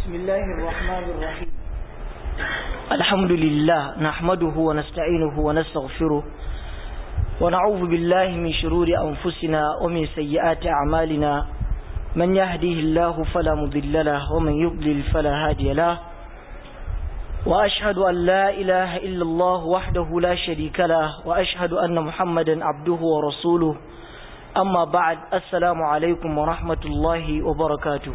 بسم الله الرحمن الرحيم الحمد لله نحمده ونستعينه ونستغفره ونعوذ بالله من شرور أنفسنا ومن سيئات أعمالنا من يهديه الله فلا مضل له ومن يضلل فلا هادي له وأشهد أن لا إله إلا الله وحده لا شريك له وأشهد أن محمدا عبده ورسوله أما بعد السلام عليكم ورحمة الله وبركاته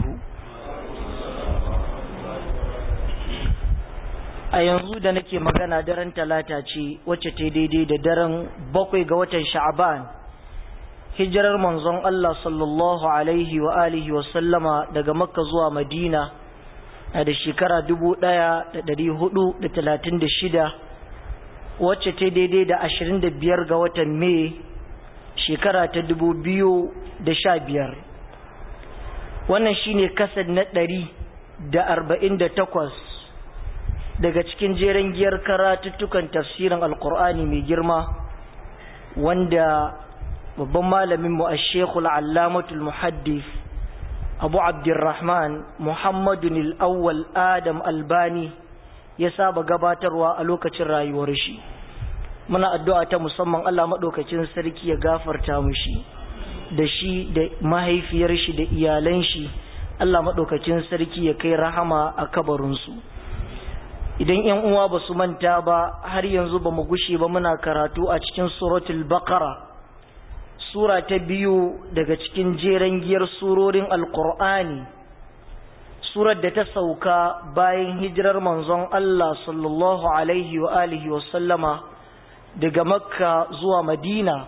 a yanzu da nake magana daren talata ce wacce ta daidai da daren bakwai ga watan sha'aban hijirar manzon Allah sallallahu alaihi wa alihi wa sallama daga makka zuwa madina a da shekara dubu ɗaya da ɗari hudu da talatin da shida wacce ta daidai da ashirin da biyar ga watan mai shekara ta dubu biyu da sha biyar wannan shine kasar na ɗari da arba'in da takwas daga cikin jeren giyar karatuttukan tafsirin alkur'ani mai girma wanda babban malaminmu a shekul allamatul muhaddif abu abdurrahman muhammadun al'awwal adam albani ya saba gabatarwa a lokacin rayuwar shi muna addu'a ta musamman allah maɗaukacin sarki ya gafarta mushi da shi da mahaifiyar shi da iyalan shi allah maɗaukacin sarki ya kai rahama a kabarinsu idan ‘yan uwa ba su manta ba har yanzu ba mu gushe ba muna karatu a cikin suratul baqara sura ta biyu daga cikin jeren giyar surorin alkur'ani surar da ta sauka bayan hijirar manzon Allah sallallahu alaihi wa alihi wa sallama daga makka zuwa madina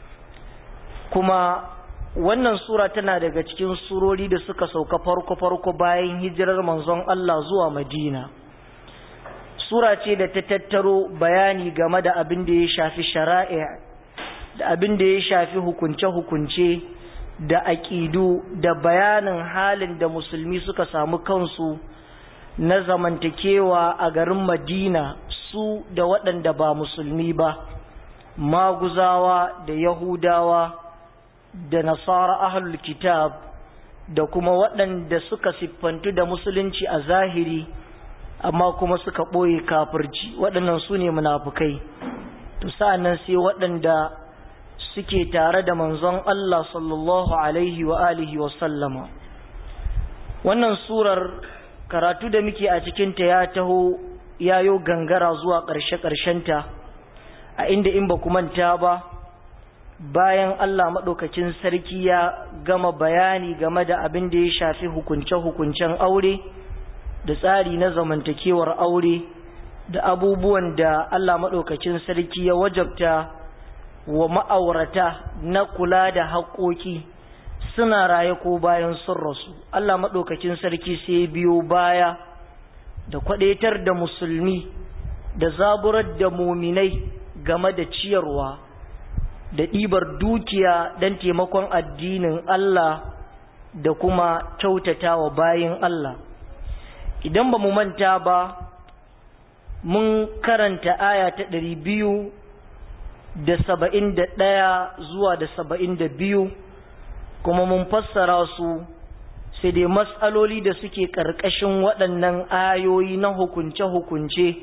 kuma wannan sura tana daga cikin surori da suka sauka farko-farko bayan hijirar manzon Allah zuwa madina sura ce da ta tattaro bayani game da abin da ya shafi shari'a da abin da ya shafi hukunce-hukunce da aƙidu da bayanin halin da musulmi suka samu kansu na zamantakewa a garin madina su da waɗanda ba musulmi ba maguzawa da yahudawa da nasara ahlul kitab da kuma waɗanda suka siffantu da musulunci a zahiri amma kuma suka ɓoye kafirci waɗannan su ne munafukai to sa'annan sai waɗanda suke tare da manzon Allah sallallahu alaihi wa alihi wa sallama wannan surar karatu da muke a cikinta ya taho yayo gangara zuwa ƙarshe-ƙarshenta a inda in ba manta ba bayan Allah maɗaukacin sarki ya gama bayani game da abin da ya shafi hukunce-hukuncen aure da tsari na zamantakewar aure da abubuwan da Allah maɗaukacin sarki ya wajabta wa ma'aurata na kula da haƙoƙi suna raye ko bayan sun rasu Allah maɗaukacin sarki sai biyo baya da kwaɗaitar da musulmi da zaburar da muminai game da ciyarwa da ɗibar dukiya don taimakon addinin Allah da kuma kyautata wa bayin Allah idan ba mu manta ba mun karanta aya ta ɗari biyu da saba'in da ɗaya zuwa da saba'in da biyu kuma mun fassara su sai dai matsaloli da suke ƙarƙashin waɗannan ayoyi na hukunce-hukunce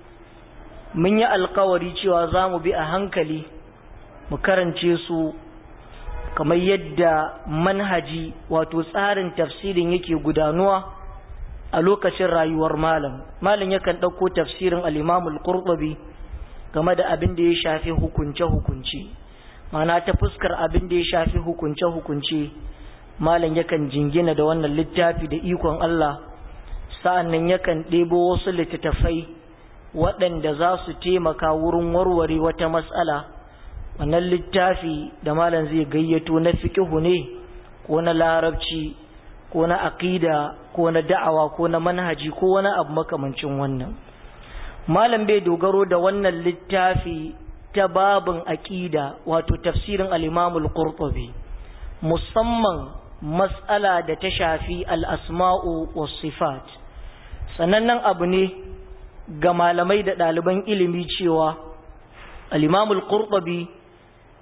mun yi alkawari cewa za mu bi a hankali mu karance su kamar yadda manhaji wato tsarin tafsirin yake gudanuwa a lokacin rayuwar malam malam yakan ɗauko tafsirin al'imamul qurtubi game da abin da ya shafi hukunce-hukunce mana ta fuskar abin da ya shafi hukunce-hukunce malam yakan jingina da wannan littafi da ikon Allah sa'an nan yakan ɗebo wasu littattafai waɗanda za su taimaka wurin warware wata matsala wannan littafi da malam zai gayyato na fikihu ne ko na larabci ko na aqida ko na da'awa ko na manhaji ko wani abu makamancin wannan malam bai dogaro da wannan littafi ta babin aqida wato tafsirin al-Imam al-Qurtubi musamman mas'ala da ta shafi al-asma'u was sifat sanannen abu ne ga malamai da ɗaliban ilimi cewa al-Imam al-Qurtubi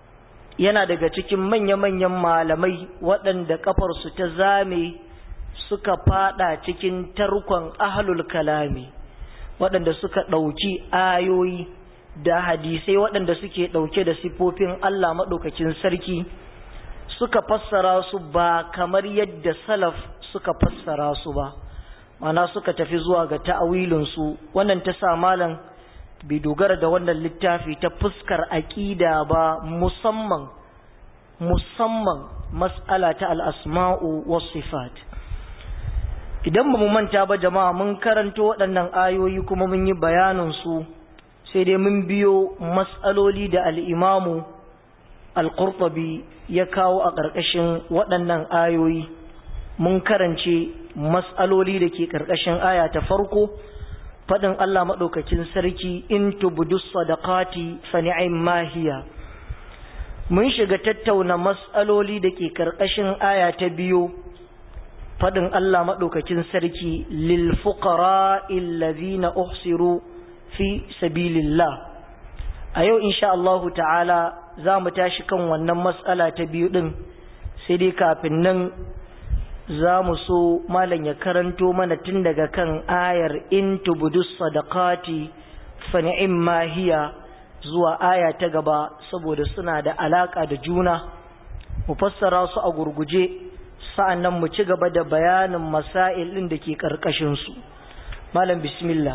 yana daga cikin manya-manyan malamai waɗanda kafarsu ta zame suka fada cikin tarkon ahlul kalami waɗanda suka ɗauki ayoyi da hadisai waɗanda suke ɗauke da sifofin Allah maɗaukakin sarki suka fassara su ba kamar yadda salaf suka fassara su ba mana suka tafi zuwa ga ta'awilinsu wannan ta sa malam bai dogara da wannan littafi ta fuskar aƙida ba musamman musamman mas'ala ta al'asma'u was sifat idan ba mu manta ba jama'a mun karanto waɗannan ayoyi kuma mun yi bayanin su sai dai mun biyo mas'aloli da al'imamu al-qurtubi ya kawo a ƙarƙashin waɗannan ayoyi mun karance mas'aloli da ke ƙarƙashin aya ta farko faɗin Allah maɗaukacin sarki in tubudu sadaqati fa ni'imma hiya mun shiga tattauna mas'aloli da ke ƙarƙashin aya ta biyu faɗin Allah maɗaukacin sarki lil fuqara illazina uhsiru fi sabilillah a yau insha Allahu ta'ala za mu tashi kan wannan mas'ala ta biyu ɗin sai dai kafin nan za mu so malam ya karanto mana tun daga kan ayar in tubudu sadaqati fa ni'imma hiya zuwa aya ta gaba saboda suna da alaka da juna mu fassara su a gurguje sa'annan mu ci gaba da bayanin masail din da ke karkashin su malam bismillah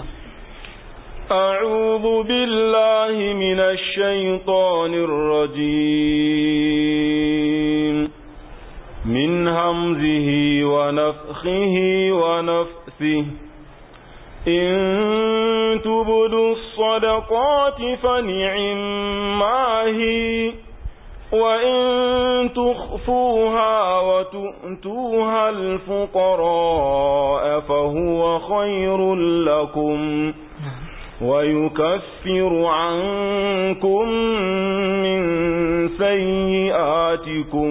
أعوذ بالله من الشيطان الرجيم من همزه ونفخه ونفثه إن تبدوا الصدقات فنعما هي وإن تخفوها وتؤتوها الفقراء فهو خير لكم ويكفر عنكم من سيئاتكم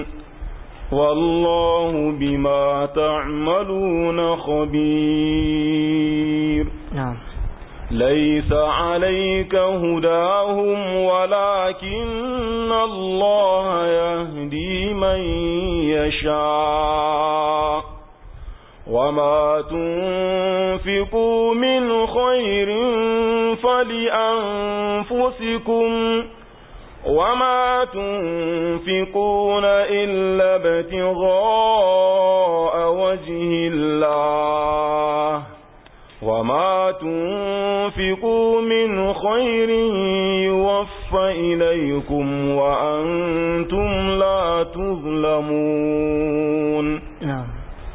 والله بما تعملون خبير نعم ليس عليك هداهم ولكن الله يهدي من يشاء وما تنفقوا من خير فلأنفسكم وما تنفقون إلا ابتغاء وجه الله وما تنفقوا من خير يوفى إليكم وأنتم لا تظلمون نعم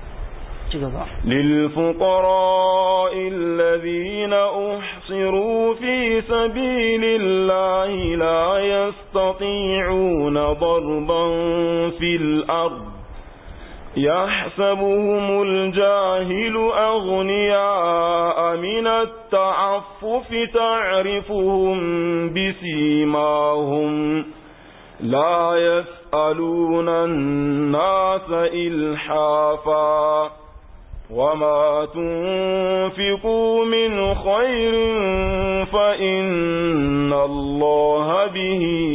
للفقراء الذين أحصروا في سبيل الله لا يستطيعون ضربا في الأرض يحسبهم الجاهل أغنياء من التعفف تعرفهم بسيماهم لا يسألون الناس إلحافا وما تنفقوا من خير فإن الله به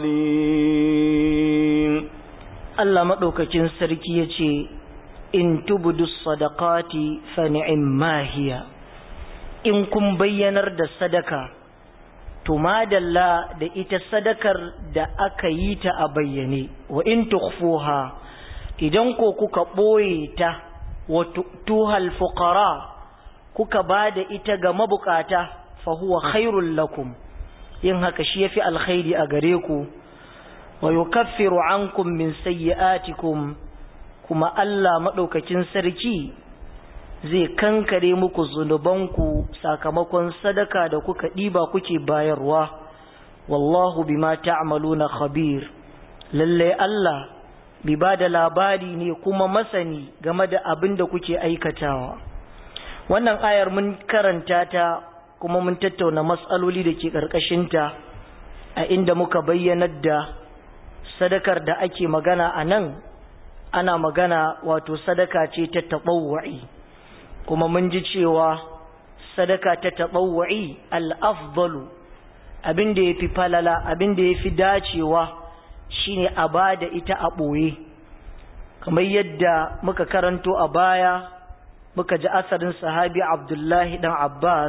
عليم Allah maɗaukakin sarki ya ce, In tubudu sadaqati fa ni'imma hiya, in kun bayyanar da sadaka, to madalla da ita sadakar da aka yi ta a bayyane, wa in tukhfuha idan ko kuka ɓoye ta, wa tuhal fuqara kuka ba da ita ga mabukata, fa huwa khairul lakum, yin haka shi ya fi alkhairi a gare ku. wa yukaffiru ankum min sayyi'atikum kuma Allah madaukakin sarki zai kankare muku zunubanku sakamakon sadaka da kuka diba kuke bayarwa wallahu bima ta'maluna khabir lalle Allah bi bada labari ne kuma masani game da abin da kuke aikatawa wannan ayar mun karanta ta kuma mun tattauna matsaloli da ke ƙarƙashinta a inda muka bayyanar da sadakar da ake magana a nan ana magana wato sadaka ce ta taɓawa'i kuma mun ji cewa sadaka ta taɓawa'i al'afdalu abin da ya fi falala abin da ya fi dacewa shine a ba da ita a ɓoye kamar yadda muka karanto a baya muka ji asarin sahabi abdullahi dan abbas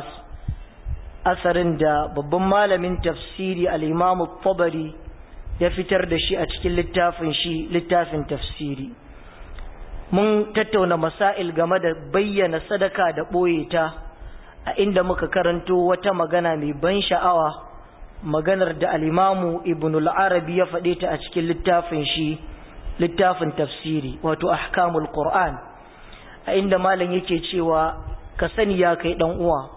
asarin da babban malamin tafsiri al'imamu tabari ya fitar da shi a cikin littafin shi littafin tafsiri mun tattauna masail game da bayyana sadaka da ɓoye ta a inda muka karanto wata magana mai ban sha'awa maganar da al'imamu ibn al'arabi ya faɗe ta a cikin littafin shi littafin tafsiri wato ahkamul qur'an a inda malam yake cewa ka sani ya kai dan uwa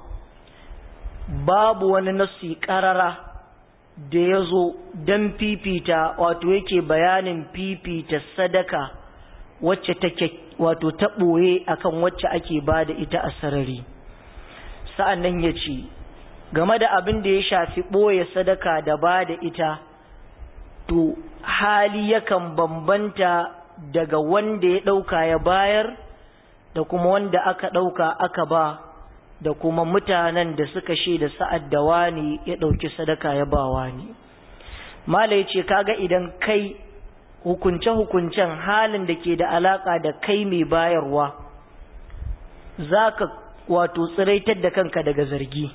babu wani nassi karara da ya zo don fifita wato yake bayanin fifita sadaka wacce take wato ta ɓoye akan wacce ake ba da ita a sarari sa'an nan ya ce game da abin da ya shafi ɓoye sadaka da ba da ita to hali yakan bambanta daga wanda ya ɗauka ya bayar da kuma wanda aka ɗauka aka ba da kuma mutanen da suka shaida sa'ad da wani ya ɗauki sadaka ya ba wani mala ya ce kaga idan kai hukunce-hukuncen halin da ke da alaƙa da kai mai bayarwa za ka wato tsiraitar da kanka daga zargi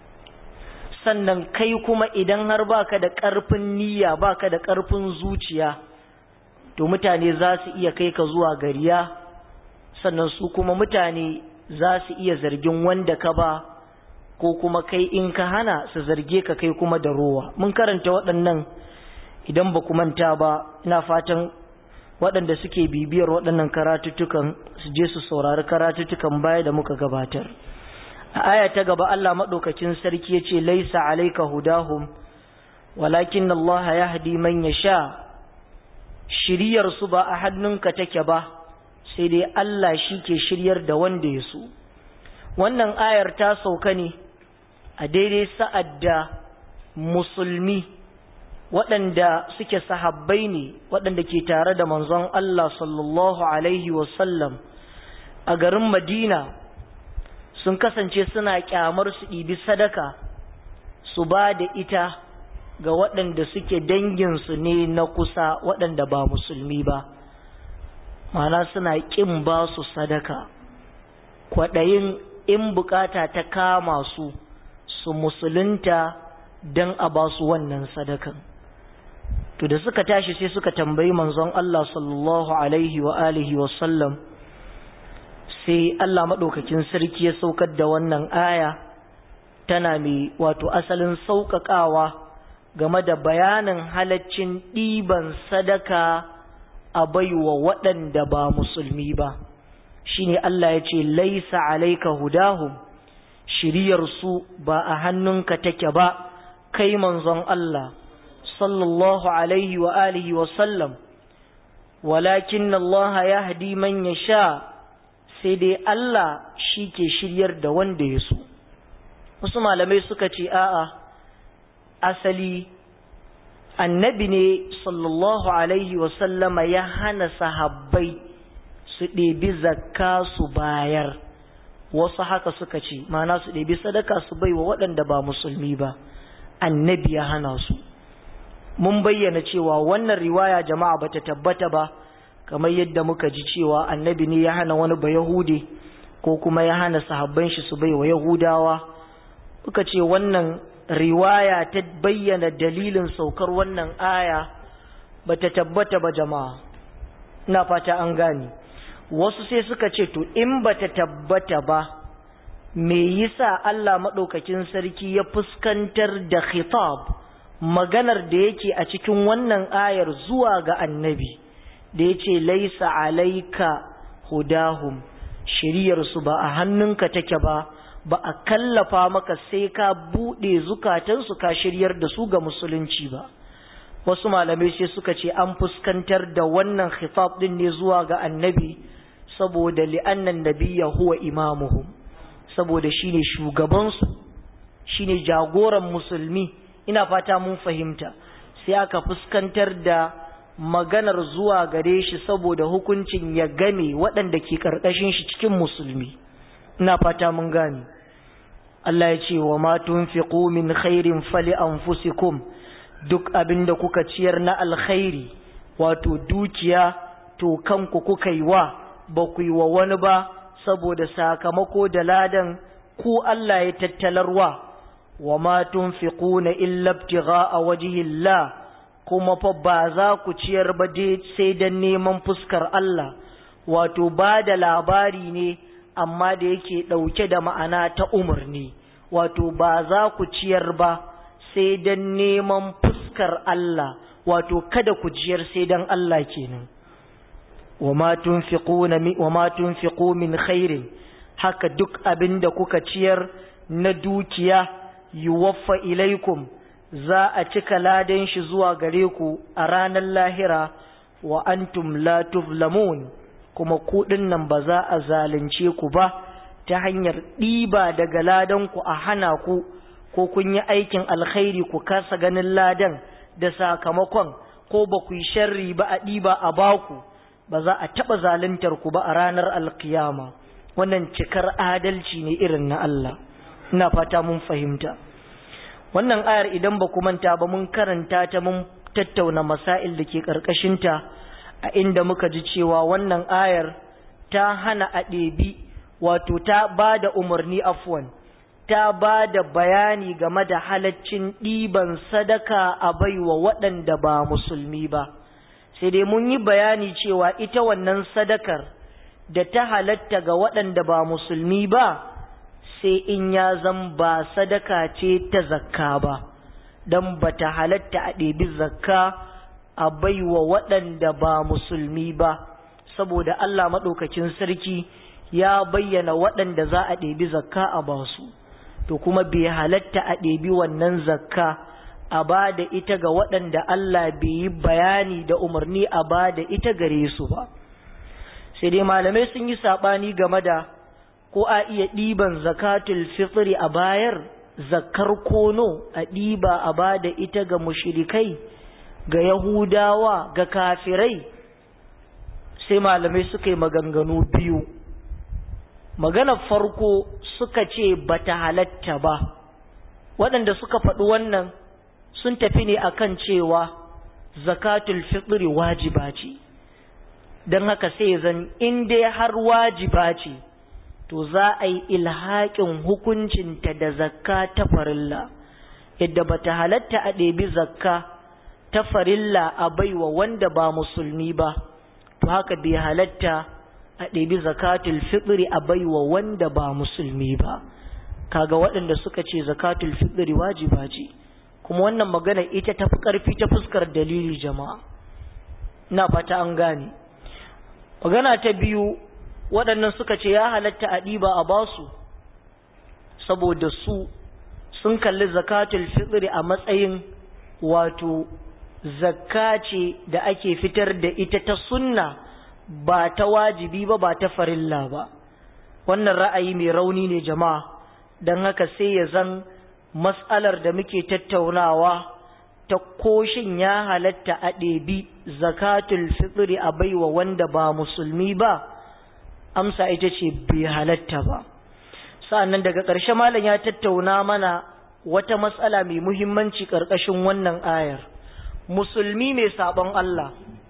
sannan kai kuma idan har baka da ƙarfin niyya baka da ƙarfin zuciya to mutane za su iya kai ka zuwa gariya sannan su kuma mutane za su iya zargin wanda ka ba ko kuma kai in ka hana su zarge ka kai kuma da rowa mun karanta waɗannan idan ba ku manta ba ina fatan waɗanda suke bibiyar waɗannan karatuttukan su je su saurari karatuttukan baya da muka gabatar a aya ta gaba Allah maɗaukakin sarki ya ce laisa alaika hudahum walakin Allah ya hadi man ya sha shiryar su ba a hannunka take ba sai dai Allah shi ke shiryar da wanda ya so wannan ayar ta sauka ne a daidai sa'ad da musulmi waɗanda suke sahabbai ne waɗanda ke tare da manzon Allah sallallahu Alaihi wasallam a garin Madina sun kasance suna kyamar su ɗibi sadaka su ba da ita ga waɗanda suke danginsu ne na kusa waɗanda ba musulmi ba mana suna ƙin ba su sadaka kwaɗayin in bukata ta kama su su musulunta don a ba su wannan sadakan to da suka tashi sai suka tambayi manzon Allah sallallahu alaihi wa alihi wa sallam sai Allah maɗaukakin sarki ya saukar da wannan aya tana mai wato asalin sauƙaƙawa game da bayanin halaccin ɗiban sadaka a baiwa waɗanda ba musulmi ba shine Allah ya ce laisa alaika hudahum shiryarsu ba a hannunka take ba kai manzon Allah sallallahu alaihi wa alihi wa sallam walakin Allah yahdi man yasha sai dai Allah shi ke shiryar da wanda ya so wasu malamai suka ce a'a asali annabi ne sallallahu alaihi wa sallama ya hana sahabbai su ɗebi zakka su bayar wasu haka suka ce mana su ɗebi sadaka su bai wa waɗanda ba musulmi ba annabi ya hana su mun bayyana cewa wannan riwaya jama'a bata tabbata ba kamar yadda muka ji cewa annabi ne ya hana wani ba yahude ko kuma ya hana sahabban shi su bai wa yahudawa muka ce wannan riwaya ta bayyana dalilin saukar wannan aya bata tabbata ba jama'a ina fata an gane wasu sai suka ce to in bata tabbata ba me yasa Allah madaukakin sarki ya fuskantar da khitab maganar da yake a cikin wannan ayar zuwa ga annabi da yace laisa alaika hudahum shiriyar su ba a hannunka take ba ba a kallafa maka sai ka bude zukatansu ka shiryar da su ga musulunci ba wasu malamai sai suka ce an fuskantar da wannan khitab din ne zuwa ga annabi saboda li'annan nabiyya huwa imamuhum saboda shine shugabansu shine jagoran musulmi ina fata mun fahimta sai aka fuskantar da maganar zuwa gare shi saboda hukuncin ya game waɗanda ke ƙarƙashin shi cikin musulmi ina fata mun gane Allah ya ce wa ma tunfiqu min khairin fali anfusikum duk abinda kuka ciyar na alkhairi wato dukiya to kanku kuka yi wa ba ku yi wa wani ba saboda sakamako da ladan ku Allah ya tattalarwa wa ma tunfiquna illa ibtigha'a wajhillah kuma fa ba za ku ciyar ba dai sai dan neman fuskar Allah wato ba da labari ne amma da yake ɗauke da ma'ana ta umarni wato ba za ku ciyar ba sai dan neman fuskar Allah wato kada ku ciyar sai dan Allah kenan wama tunfiquna wama tunfiqu min khairin haka duk abin da kuka ciyar na dukiya yuwaffa ilaikum za a cika ladan shi zuwa gare ku a ranar lahira wa antum la tuflamun kuma kuɗin nan ba za a zalunce ku ba ta hanyar ɗiba daga ladan ku a hana ku ko kun yi aikin alkhairi ku kasa ganin ladan da sakamakon ko ba ku yi sharri ba a ɗiba a baku ba za a taɓa zaluntar ku ba a ranar alkiyama wannan cikar adalci ne irin na Allah ina fata mun fahimta wannan ayar idan ba ku manta ba mun karanta ta mun tattauna masail da ke ƙarƙashinta a inda muka ji cewa wannan ayar ta hana a ɗebi wato ta ba da umarni afwan ta ba da bayani game da halaccin ɗiban sadaka a baiwa waɗanda ba musulmi ba sai dai mun yi bayani cewa ita wannan sadakar da ta halatta ga waɗanda ba musulmi ba sai in ya zan ba sadaka ce ta zakka ba don ba ta halatta a ɗebi zakka a baiwa waɗanda ba musulmi ba saboda Allah maɗaukakin sarki ya bayyana waɗanda za a ɗebi zakka a basu to kuma bai halatta a ɗebi wannan zakka a ba da ita ga waɗanda Allah bai yi bayani da umarni a ba da ita gare su ba sai dai malamai sun yi saɓani game da ko a iya ɗiban zakatul fitri a bayar zakkar kono a ɗiba a ba da ita ga mushrikai ga yahudawa ga kafirai sai malamai suka yi maganganu biyu maganar farko suka ce bata halatta ba waɗanda suka faɗi wannan sun tafi ne akan cewa zakatul fitri wajiba ce don haka sai zan in dai har wajiba ce to za a yi ilhaƙin hukuncinta da zakka ta farilla yadda bata halatta a ɗebi zakka ta farilla a baiwa wanda ba musulmi ba to haka bai halatta a ɗebi zakatul fitri a baiwa wanda ba musulmi ba kaga waɗanda suka ce zakatul fitri wajiba ce kuma wannan magana ita tafi ƙarfi ta fuskar dalili jama'a ina fata an gane magana ta biyu waɗannan suka ce ya halatta a ɗiba a basu saboda su sun kalli zakatul fitri a matsayin wato zakka ce da ake fitar da ita ta sunna ba ta wajibi ba ba ta farilla ba wannan ra'ayi mai rauni ne jama'a don haka sai ya zan matsalar da muke tattaunawa ta koshin ya halatta a ɗebi zakatul fitri a baiwa wanda ba musulmi ba amsa ita ce bai halatta ba sa'annan daga ƙarshe malam ya tattauna mana wata matsala mai muhimmanci ƙarƙashin wannan ayar musulmi mai sabon Allah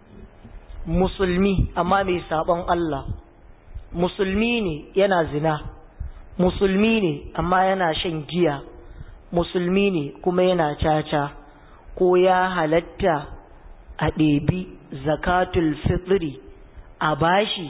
musulmi amma mai sabon Allah musulmi ne yana zina musulmi ne amma yana shan giya musulmi ne kuma yana caca ko ya halatta a ɗebi zakatul fitri a bashi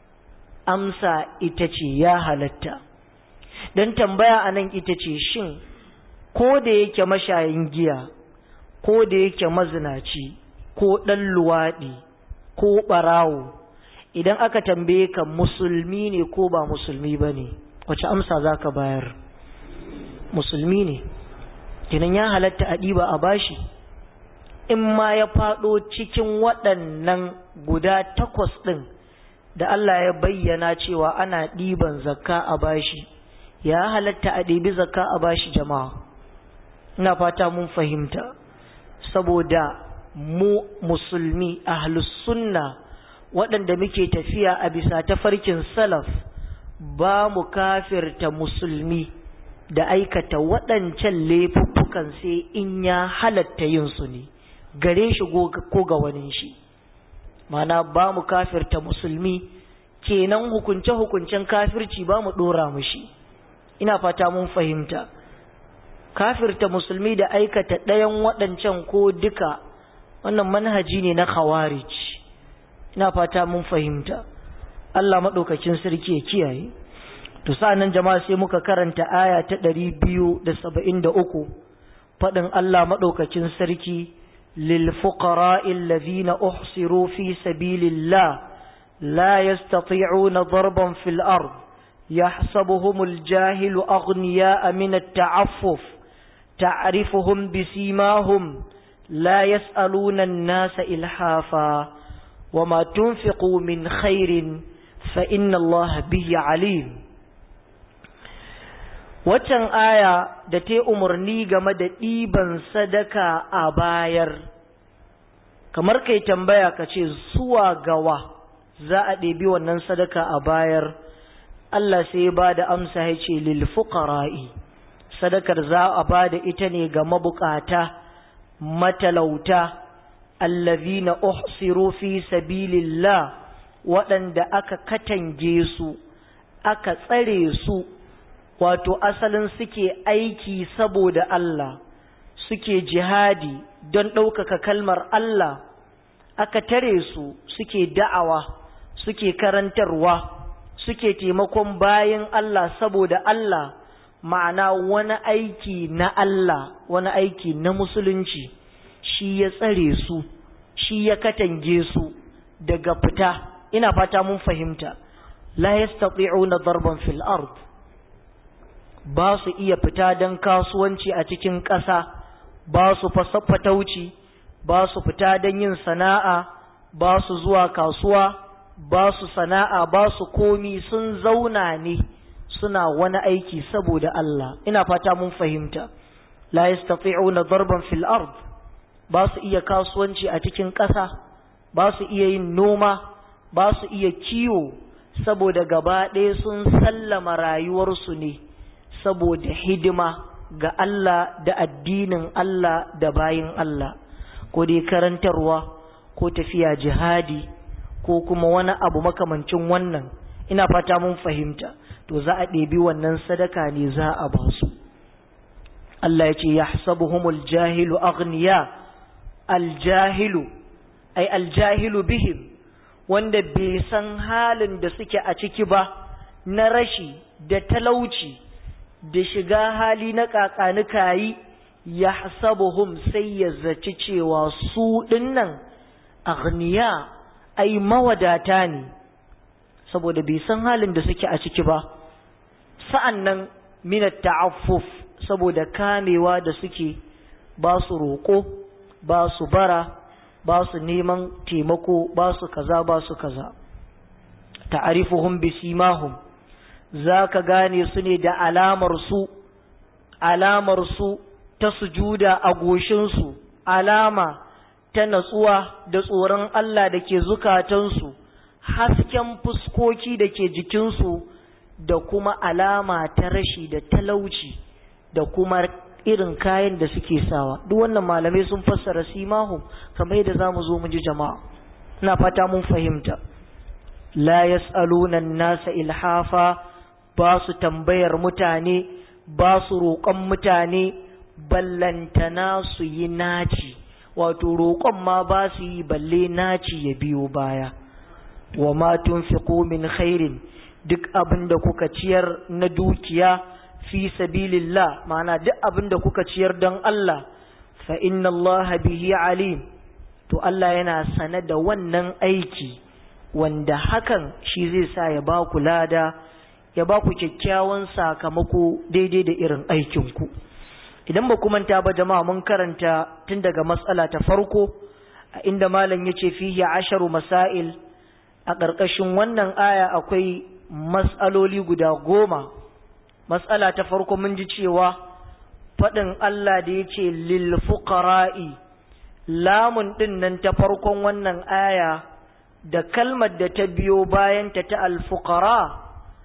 amsa ita ce ya halatta don tambaya a nan ita ce shin ko da yake mashayin giya ko da yake mazinaci ko ɗan luwaɗi ko ɓarawo idan aka tambaye ka musulmi ne ko ba musulmi ba ne wace amsa za ka bayar musulmi ne kinan ya halatta a ɗiba a bashi in ma ya faɗo cikin waɗannan guda takwas ɗin da Allah ya bayyana cewa ana ɗiban zakka a bashi ya halatta a ɗibi zakka a bashi jama'a ina fata mun fahimta saboda mu musulmi ahlus sunna waɗanda muke tafiya a bisa tafarkin salaf ba mu kafirta musulmi da aikata waɗancan laifuffukan sai in ya halatta yin su ne gare shi ko ga wani shi mana ba mu kafirta musulmi kenan hukunce-hukuncen kafirci ba mu ɗora mushi ina fata mun fahimta kafirta musulmi da aikata ɗayan waɗancan ko duka wannan manhaji ne na khawarij ina fata mun fahimta Allah maɗaukakin sarki ya kiyaye to sa'annan jama'a sai muka karanta aya ta ɗari biyu da saba'in da uku faɗin Allah maɗaukakin sarki lil fuqara'i alladhina uhsiru fi sabilillah la yastati'una darban fil ard يحسبهم الجاهل أغنياء من التعفف تعرفهم بسيماهم لا يسألون الناس إلحافا وما تنفقوا من خير فإن الله به عليم waccan aya da ta umarni game da ɗiban sadaka a bayar kamar kai tambaya ka ce zuwa gawa za a ɗebi wannan sadaka a bayar Allah sai ya ba da amsa ya ce lil fuqara'i sadakar za a ba da ita ne ga mabukata matalauta allazina uhsiru fi sabilillah waɗanda aka katange su aka tsare su wato asalin suke aiki saboda Allah suke jihadi don ɗaukaka kalmar Allah aka tare su suke da'awa suke karantarwa suke taimakon bayan Allah saboda Allah ma'ana wani aiki na Allah wani aiki na musulunci shi ya tsare su shi ya katange su daga fita ina fata mun fahimta la yastati'una darban fil ard ba su iya fita don kasuwanci a cikin ƙasa ba su fatauci ba su fita don yin sana'a ba su zuwa kasuwa ba su sana'a ba su komi sun zauna ne suna wani aiki saboda Allah ina fata mun fahimta la yastati'una darban fil ard ba su iya kasuwanci a cikin ƙasa ba su iya yin noma ba su iya kiwo saboda gaba ɗaya sun sallama rayuwarsu ne saboda hidima ga Allah da addinin Allah da bayin Allah ko dai karantarwa ko tafiya jihadi ko kuma wani abu makamancin wannan ina fata mun fahimta to za a ɗebi wannan sadaka ne za a ba su Allah ya ce yahsabuhumul jahilu aghniya aljahilu ai aljahilu bihim wanda bai san halin da suke a ciki ba na rashi da talauci da shiga hali na kakanikayi ya hasabuhum sai ya zaci cewa su dinnan aghniya ai mawadata ne saboda bai san halin da suke a ciki ba sa'annan minat ta'affuf saboda kamewa da suke ba su roƙo ba su bara ba su neman taimako ba su kaza ba su kaza ta'arifuhum bisimahum za ka gane su ne da alamar su alamar su ta sujuda a goshinsu alama ta natsuwa da tsoron Allah da ke zukatansu hasken fuskoki da ke jikinsu da kuma alama ta rashi da talauci da kuma irin kayan da suke sawa duk wannan malamai sun fassara simahum kamar yadda zamu zo mu ji jama'a ina fata mun fahimta la yas'aluna an-nasa ilhafa ba su tambayar mutane ba su roƙon mutane ballantana su yi naci wato roƙon ma ba su yi balle naci ya biyo baya wa ma tunfiqu min khairin duk abin da kuka ciyar na dukiya fi sabilillah ma'ana duk abin da kuka ciyar don Allah fa inna Allah bihi alim to Allah yana sane da wannan aiki wanda hakan shi zai sa ya ba ku lada ya ba ku kyakkyawan sakamako daidai da irin aikinku idan ba ku manta ba jama'a mun karanta tun daga matsala ta farko a inda malam ya ce fihi asharu masail a ƙarƙashin wannan aya akwai matsaloli guda goma matsala ta farko mun ji cewa faɗin Allah da ya ce lil fuqara'i lamun ɗin nan ta farkon wannan aya da kalmar da ta biyo bayanta ta alfuqara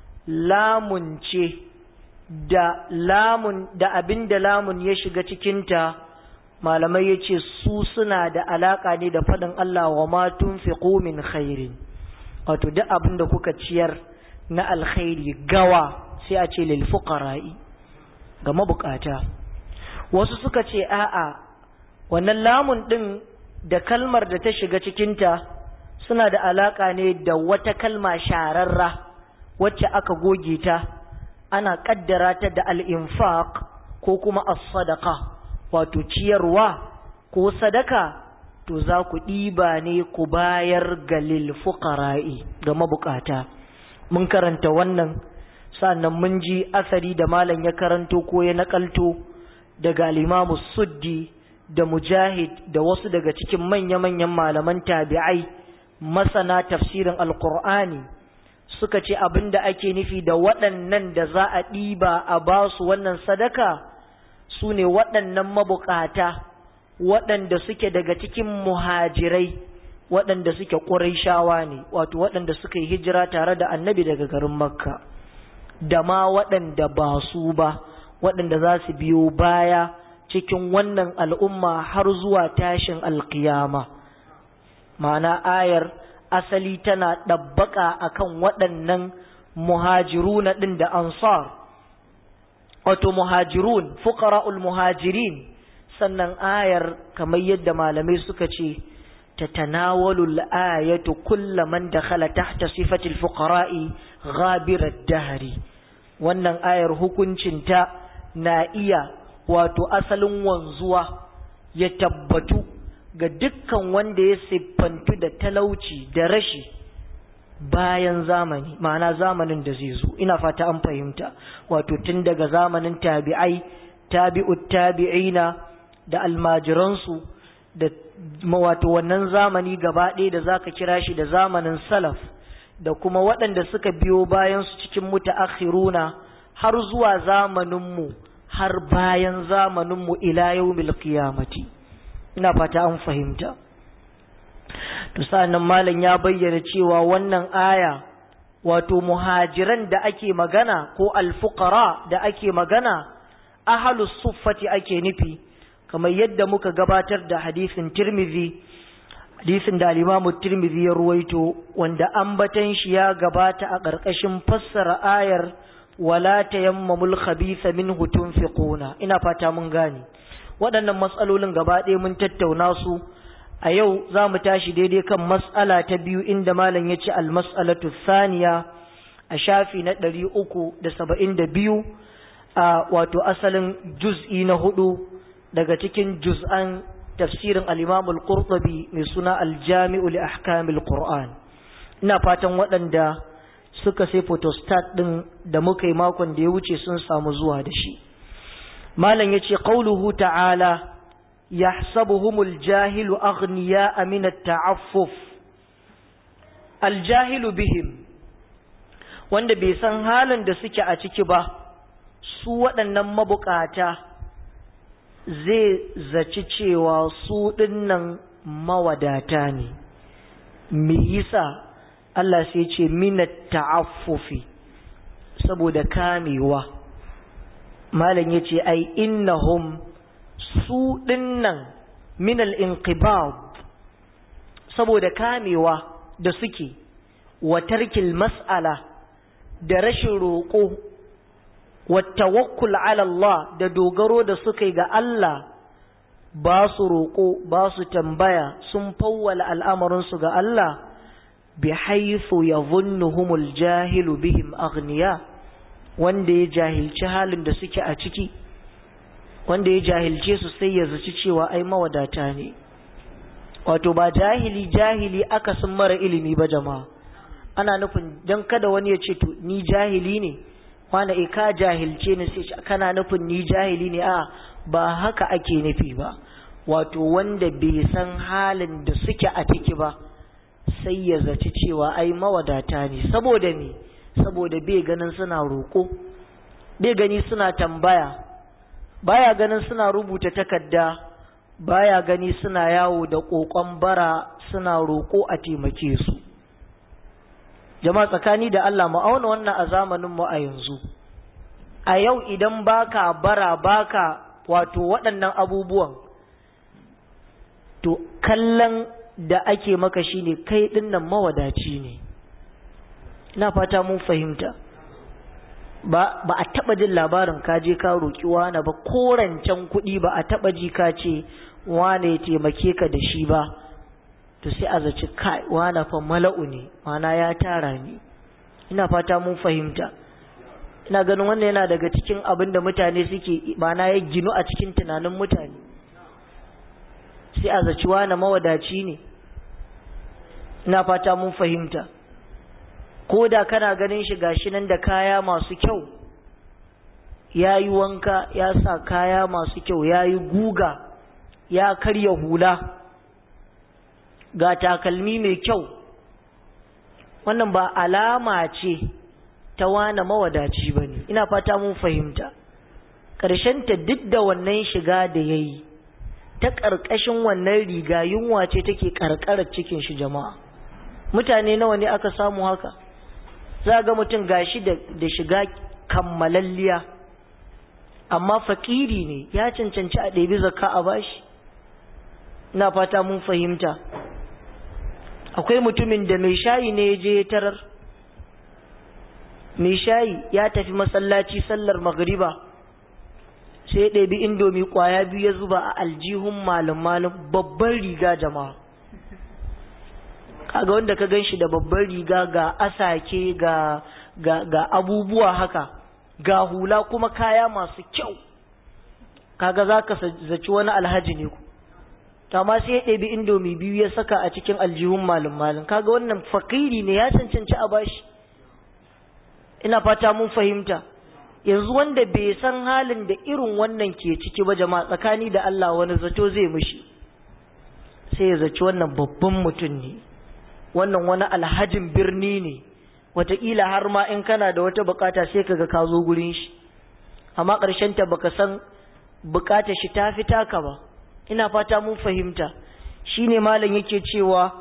lamun ce da lamun da abin da lamun ya shiga cikinta malamai ya ce su suna da alaƙa ne da faɗin Allah wa ma tunfiqu min khairin wato duk abin da kuka ciyar na alkhairi gawa sai a ce lil fuqara'i ga mabukata wasu suka ce a'a wannan lamun din da kalmar da ta shiga cikinta suna da alaka ne da wata kalma shararra wacce aka goge ta ana kaddara ta da al-infaq ko kuma as-sadaqa wato ciyarwa ko sadaka to za ku ɗiba ne ku bayar ga lil fuqara'i ga mabukata mun karanta wannan sannan mun ji asari da malam ya karanto ko ya nakalto daga al-Imam Suddi da Mujahid da wasu daga cikin manya-manyan malaman tabi'ai masana tafsirin Alƙur'ani suka ce abinda ake nufi da waɗannan da za a ɗiba a ba su wannan sadaka su ne waɗannan mabukata waɗanda suke daga cikin muhajirai waɗanda suke ƙuraishawa ne wato waɗanda suka yi hijira tare da annabi daga garin makka da ma waɗanda ba su ba waɗanda za su biyo baya cikin wannan al'umma har zuwa tashin alkiyama ma'ana ayar asali tana ɗabbaƙa akan waɗannan muhajiruna ɗin da ansar wato muhajirun fuqara'ul muhajirin sannan ayar kamar yadda malamai suka ce tatanawalu al-ayatu kullu man dakhala tahta sifati al-fuqara'i ghabir ad-dahri wannan ayar hukuncinta na iya wato asalin wanzuwa ya tabbatu ga dukkan wanda ya siffantu da talauci da rashi bayan zamani ma'ana zamanin da zai zo ina fata an fahimta wato tun daga zamanin tabi'ai tabi'ut tabi'ina da almajiransu da wato wannan zamani gaba ɗaya da zaka kira shi da zamanin salaf da kuma waɗanda suka biyo bayan su cikin mutaakhiruna har zuwa zamaninmu har bayan zamaninmu ila yawmil qiyamati ina fata an fahimta to sa'annan malam ya bayyana cewa wannan aya wato muhajiran da ake magana ko alfuqara da ake magana ahlus suffati ake nufi kamar yadda muka gabatar da hadisin Tirmidhi hadisin da al-Imam Tirmidhi ya ruwaito wanda ambatan shi ya gabata a ƙarƙashin fassara ayar wala tayammamul khabitha minhu tunfiquna ina fata mun gane waɗannan matsalolin gaba ɗaya mun tattauna su a yau za mu tashi daidai kan mas'ala ta biyu inda malam ya ce almas'alatu thaniya a shafi na ɗari uku da saba'in da biyu a wato asalin juz'i na hudu daga cikin juz'an tafsirin al-imamul qurtubi mai suna aljami'u li ahkamil qur'an ina fatan waɗanda suka sai photostat ɗin da muka yi makon da ya wuce sun samu zuwa da shi malam ya ce qauluhu ta'ala يحسبهم الجاهل أغنياء من التعفف الجاهل بهم wanda bai san halin da suke a ciki ba su waɗannan mabukata zai zaci cewa su ɗinnan mawadata ne me yasa Allah sai ce minat ta'affufi saboda kamewa malam yace ai innahum su ɗinnan minal inqibad saboda kamewa da suke wa tarkil mas'ala da rashin roƙo wa tawakkul ala Allah da dogaro da suka ga Allah ba su roƙo ba su tambaya sun fawwala al'amarinsu ga Allah bi haythu yadhunnuhumul jahilu bihim aghniya wanda ya jahilci halin da suke a ciki wanda ya jahilce su sai ya zaci cewa ai mawadata ne wato ba jahili jahili aka sun mara ilimi ba jama'a ana nufin don kada wani ya ce to ni jahili ne wanda e ka jahilce ni sai kana nufin ni jahili ne a ba haka ake nufi ba wato wanda bai san halin da suke a ciki ba sai ya zaci cewa ai mawadata ne saboda me saboda bai ganin suna roƙo bai gani suna tambaya baya ganin suna rubuta takarda baya gani suna yawo da kokon bara suna roƙo a taimake su jama'a tsakani da Allah mu auna wannan a zamanin mu a yanzu a yau idan baka bara baka wato waɗannan abubuwan to kallon da ake maka shine kai dinnan mawadaci ne ina fata mun fahimta ba ba a taba jin labarin ka je ka roki wani ba korancen kuɗi ba a taba ji ka ce wane ya taimake ka da shi ba to sai a zaci kai wane fa mala'u ne mana ya tara ni ina fata mun fahimta ina ganin wannan yana daga cikin abin da mutane suke mana ya ginu a cikin tunanin mutane sai a zaci wane mawadaci ne ina fata mun fahimta ko da kana ganin shi gashi nan da kaya masu kyau ya yi wanka ya sa kaya masu kyau ya yi guga ya karya hula ga takalmi mai kyau wannan ba alama ce ta wane mawadaci ba ne ina fata mun fahimta ta duk da wannan shiga da ya yi ta ƙarƙashin wannan riga yunwa ce take ƙarƙarar cikin shi jama'a mutane nawa ne aka samu haka za ga mutum gashi da shiga kammalalliya amma fakiri ne ya cancanci a ɗebi zakka a bashi ina fata mun fahimta akwai mutumin da mai shayi ne ya je tarar mai shayi ya tafi masallaci sallar magriba sai ya ɗabi indomi ƙwaya biyu ya zuba a aljihun malin malin babban riga jama'a kaga wanda ka gan shi da babban riga ga asake ga, ga, ga abubuwa haka ga hula kuma kaya masu kyau kaga za ka zaci wani alhaji ne ku amma sai ya ɗabi indomi biyu ya saka a cikin aljihun malin malin kaga wannan fakiri ne ya cancanci a bashi ina fata mun fahimta yanzu wanda bai san halin da irin wannan ke ciki ba jama'a tsakani da Allah wani zato zai mishi sai ya zaci wannan babban mutum ne wannan wani alhajin birni ne wataƙila har ma in kana da wata bukata sai kaga ka zo gurin shi amma ƙarshen ta baka san bukatar shi ta fi taka ba ina fata mun fahimta shine malam yake cewa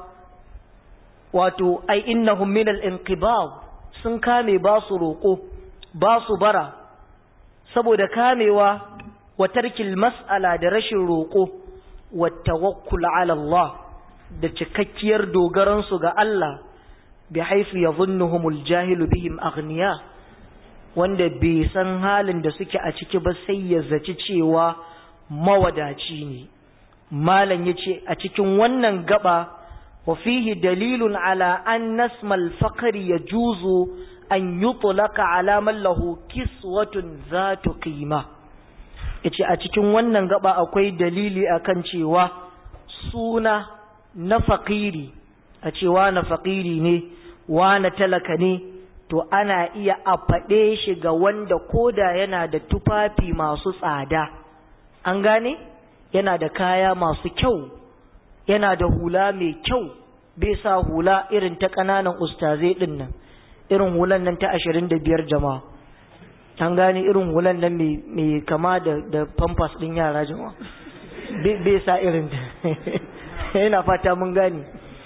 wato ai innahum min al-inqibad sun kame ba su roƙo ba su bara saboda kamewa wa tarkil mas'ala da rashin roƙo wa tawakkul ala Allah da cikakkiyar dogaran su ga Allah bi haifu yadhunnuhumul jahilu bihim aghniya wanda bai san halin da suke a ciki ba sai ya zaci cewa mawadaci ne malam yace a cikin wannan gaba wa fihi dalilun ala an nasmal faqri yajuzu an yutlaka ala man lahu kiswatun zatu qima yace a cikin wannan gaba akwai dalili akan cewa suna na faqiri a cewa na faqiri ne wa na talaka ne to ana iya a faɗe shi ga wanda koda yana da tufafi masu tsada an gane yana da kaya masu kyau yana da hula mai kyau bai sa hula irin ta ƙananan ustazai ɗin nan irin hulan nan ta ashirin da biyar jama'a an gane irin hulan nan mai kama da da pampas ɗin yara jama'a bai sa irin ta yana fata mun gane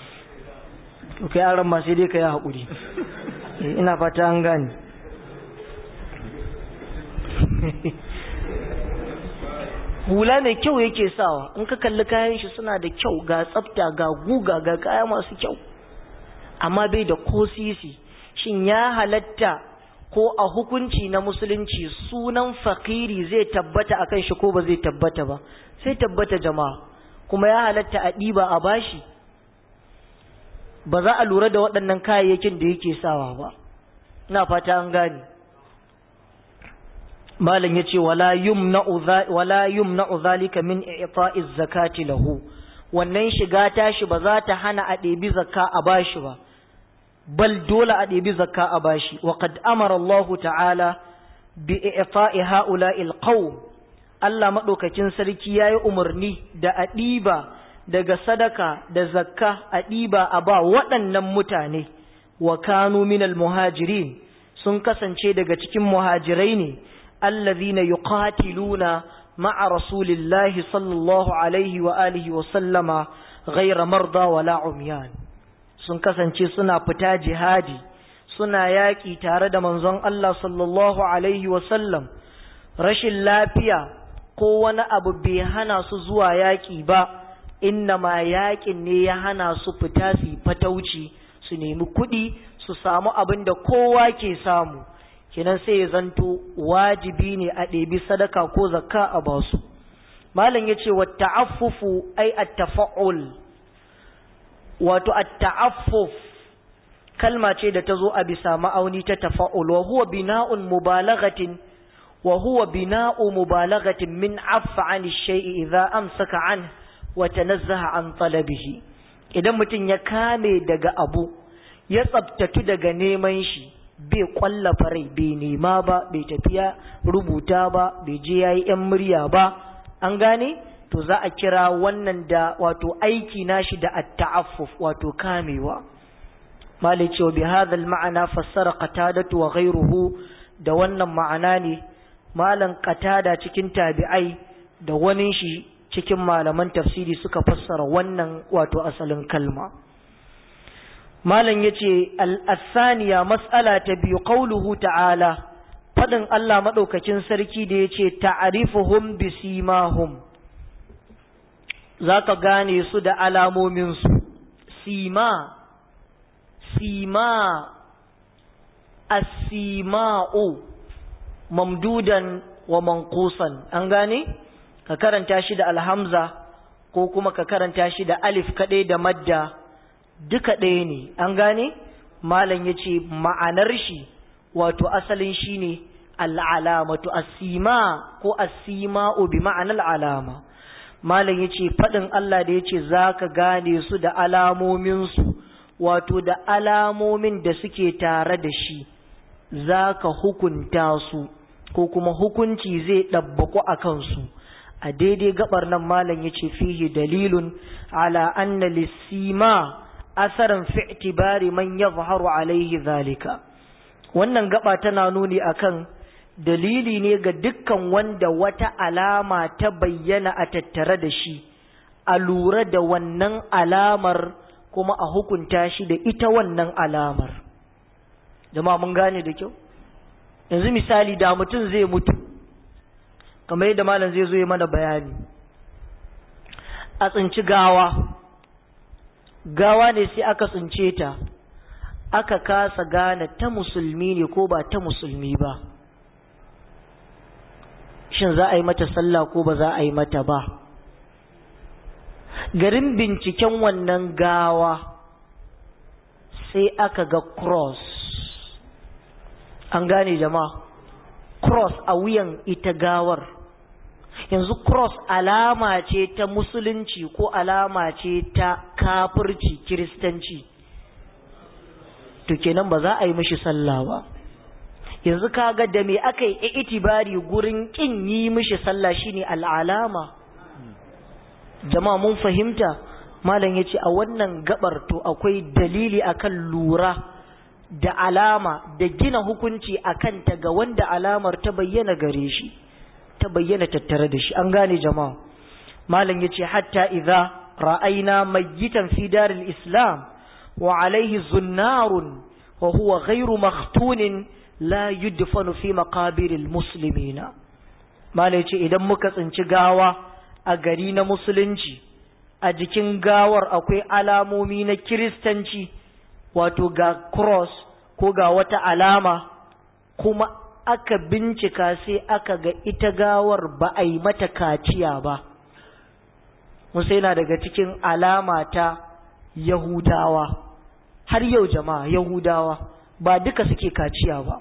kai yaran ma sai dai ka yi haƙuri ina fata an gane hula mai kyau yake sawa in ka kalli kayan shi suna da kyau ga tsafta ga guga ga kaya masu kyau amma bai da ko sisi shin ya halatta ko a hukunci na musulunci sunan fakiri zai tabbata akan shi ko ba zai tabbata ba sai tabbata jama'a kuma ya halatta a ɗiba a bashi ba za a lura da waɗannan kayayyakin da yake sawa ba ina fata an gane malam ya ce wala yumna'u zalika min i'ta'iz zakati lahu wannan shiga tashi ba za ta hana a ɗebi zakka a bashi ba bal dole a ɗebi zakka a bashi wa qad amara Allah ta'ala bi i'ta'i ha'ula'il qawm Allah madaukakin sarki yayi umarni da a ɗiba daga sadaka da zakka a ɗiba a ba waɗannan mutane wa kanu minal muhajirin sun kasance daga cikin muhajirai ne allazina yuqatiluna ma'a rasulillahi sallallahu alaihi wa alihi wa sallama ghayra marda wala umyan sun kasance suna fita jihadi suna yaƙi tare da manzon Allah sallallahu alaihi wa sallam rashin lafiya ko wani abu bai hana su zuwa yaƙi ba inna ma yaƙin ne ya hana su fita su fatauci su nemi kuɗi su samu abin da kowa ke samu kenan sai ya zanto wajibi ne a ɗebi sadaka ko zakka a basu malam ya ce wa ta'affufu ai at-tafa'ul wato at-ta'affuf kalma ce da ta zo a bisa ma'auni ta tafa'ul wa huwa bina'un mubalaghatin wa huwa bina'u mubalaghatin min affa 'an shay'i idza amsaka 'an wa tanazzaha 'an talabihi idan mutum ya kame daga abu ya tsabtatu daga neman shi bai kwallafa rai bai nema ba bai tafiya rubuta ba bai je yayi yan murya ba an gane to za a kira wannan da wato aiki nashi da at-ta'affuf wato kamewa malai cewa bi hadha al-ma'ana fassara qatadatu wa ghayruhu da wannan ma'ana ne malan qatada cikin tabi'ai da wani shi cikin malaman tafsiri suka fassara wannan wato asalin kalma malam yace al-asaniya mas'ala ta biyu qauluhu ta'ala fadin Allah madaukakin sarki da yace ta'rifuhum bisimahum zaka gane su da alamomin su sima sima as-sima'u mamdudan wa manqusan an gane ka karanta shi da alhamza ko kuma ka karanta shi da alif kaɗai da madda duka ɗaya ne an gane malam ya ce ma'anar shi wato asalin shi ne al'alamatu asima ko asima'u bi ma'anar alama malam ya ce faɗin Allah da ya ce za ka gane su da alamominsu wato da alamomin da suke tare da shi za ka hukunta su ko kuma hukunci zai ɗabbaku a kansu a daidai gabar nan malam ya ce fihi dalilun ala anna lissima asaran fi itibari man yadhharu alaihi zalika wannan gaba tana nuni akan dalili ne ga dukkan wanda wata alama ta bayyana a tattare da shi a lura da wannan alamar kuma a hukunta shi da ita wannan alamar jama'a mun gane da kyau yanzu misali da mutum zai mutu kamar yadda malam zai zo yi mana bayani a tsinci gawa gawa ne sai aka tsince ta aka kasa gane ta musulmi ne ko ba ta musulmi ba shin za a yi mata sallah ko ba za a yi mata ba garin binciken wannan gawa sai aka ga cross an gane jama'a cross a wuyan ita gawar yanzu cross alama ce ta musulunci ko alama ce ta kafirci kiristanci to kenan ba za a yi mishi sallah ba yanzu kaga da me aka yi itibari gurin kin yi mishi sallah shine al'alama jama'a mun fahimta malam yace a wannan gabar to akwai dalili akan lura da alama da gina hukunci akan ta ga wanda alamar ta bayyana gare shi ta bayyana tattare da shi an gane jama'a malam yace hatta idza ra'ayna mayyitan fi daril islam wa alayhi zunnarun wa huwa ghayru makhtunin la yudfanu fi maqabiril muslimina malam yace idan muka tsinci gawa a gari na musulunci a jikin gawar akwai alamomi na kiristanci wato ga cross ko ga wata alama kuma aka bincika sai aka ga ita gawar ba a yi mata kaciya ba musa yana daga cikin alama ta yahudawa har yau jama'a yahudawa ba duka suke kaciya ba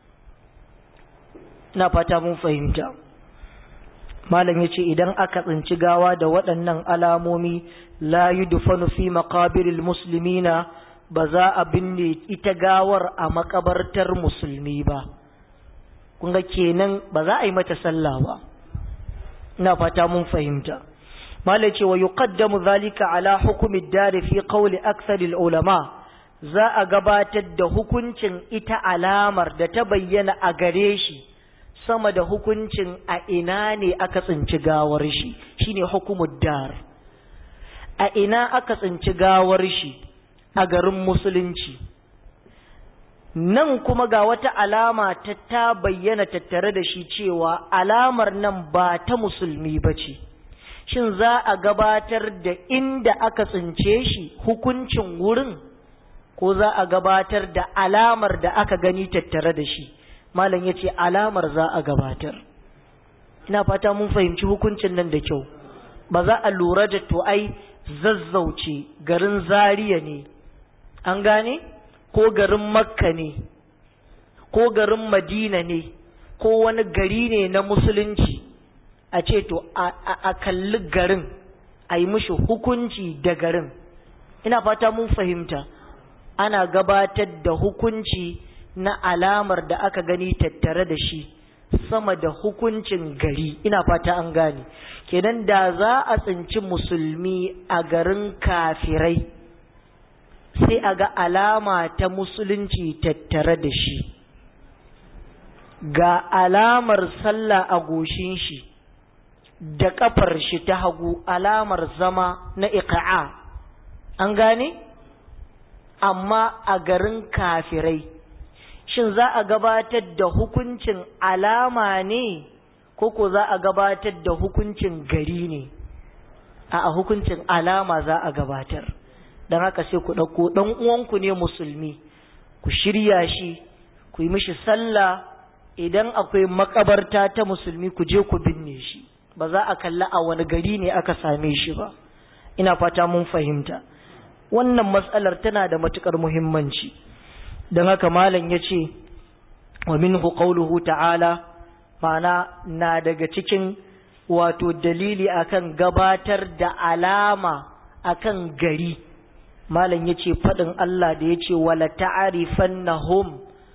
na fata mun fahimta malam ya ce idan aka tsinci gawa da waɗannan alamomi la yudfanu fi maqabiril muslimina ba za a binne ita gawar a makabartar musulmi ba kun ga kenan ba za a yi mata sallah ba ina fata mun fahimta malai ce wa yuqaddamu zalika ala hukumi dari fi qawli aksaril ulama za a gabatar da hukuncin ita alamar da ta bayyana a gare shi sama da hukuncin a ina ne aka tsinci gawar shi shine hukumud dar a ina aka tsinci gawar shi a garin musulunci nan kuma ga wata alama ta ta bayyana tattare da shi cewa alamar nan ba ta musulmi ba ce shin za a gabatar da inda aka tsince shi hukuncin wurin ko za a gabatar da alamar da aka gani tattare da shi malam ya ce alamar za a gabatar ina fata mun fahimci hukuncin nan da kyau ba za a lura da to ai zazzauce garin zariya ne an gane ko garin makka ne ko garin madina ne ko wani gari ne na musulunci a ce to a kalli garin a yi mishi hukunci da garin ina fata mun fahimta ana gabatar da hukunci na alamar da aka gani tattare da shi sama da hukuncin gari ina fata an gane kenan da za a tsinci musulmi a garin kafirai sai a ga alama ta musulunci tattare da shi ga alamar sallah a goshin shi da kafar shi ta hagu alamar zama na iqa'a an gane amma a garin kafirai shin za a gabatar da hukuncin alama ne ko ko za a gabatar da hukuncin gari ne a hukuncin alama za a gabatar don haka sai ku ɗauko ɗan uwanku ne musulmi ku shirya shi ku yi mishi sallah idan akwai makabarta ta musulmi ku je ku binne shi ba za a kalla a wani gari ne aka same shi ba ina fata mun fahimta wannan matsalar tana da matukar muhimmanci don haka malam ya ce wa minhu qawluhu ta'ala ma'ana na daga cikin wato dalili akan gabatar da alama akan gari malam ya ce faɗin Allah da ya ce wala ta'rifannahum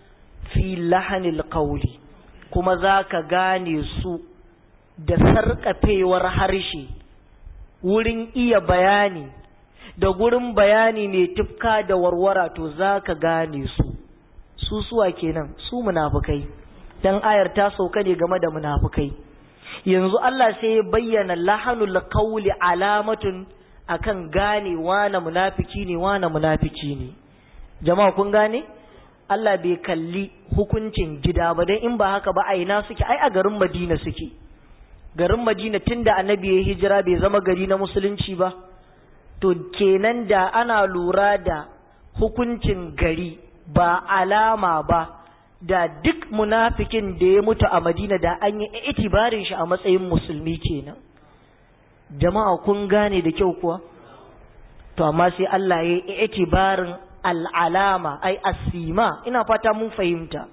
fi lahanil qawli kuma za ka gane su da sarƙafewar harshe wurin iya bayani da gurin bayani mai tufka da warwara to za ka gane su su suwa kenan su munafukai dan ayar ta sauka ne game da munafukai yanzu Allah sai ya bayyana lahanul qawli alamatun akan gane wane munafiki ne wane munafiki ne jama'a kun gane Allah bai kalli hukuncin gida ba dan in ba haka ba a ina suke ai a garin Madina suke garin Madina tunda annabi ya hijira bai zama gari na musulunci ba to kenan da ana lura da hukuncin gari ba alama ba da duk munafikin da ya mutu a Madina da an yi itibarin shi a matsayin musulmi kenan jama'a kun gane da kyau kuwa to amma sai Allah ya yi itibarin al'alama ai asima ina fata mun fahimta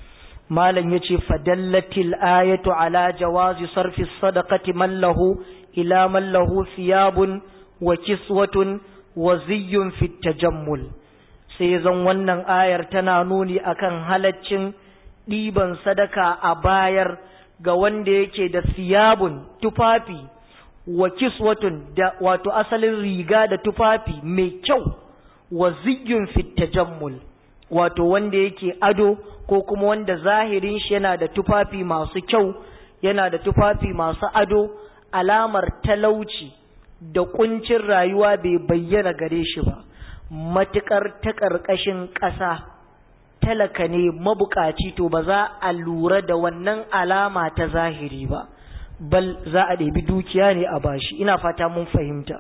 malam yace fadallatil ayatu ala jawazi sarfi sadaqati man lahu ila man lahu thiyabun wa kiswatun wa ziyyun fit tajammul sai zan wannan ayar tana nuni akan halaccin ɗiban sadaka a bayar ga wanda yake da siyabun tufafi wa kiswatun da wato asalin riga da tufafi mai kyau wa ziyyun fit tajammul wato wanda yake ado ko kuma wanda zahirin shi yana da tufafi masu kyau yana da tufafi masu ado alamar talauci da kuncin rayuwa bai bayyana gare shi ba matuƙar ta ƙarƙashin ƙasa talaka ne mabukaci to ba za a lura da wannan alama ta zahiri ba bal za a ɗebi dukiya ne a bashi ina fata mun fahimta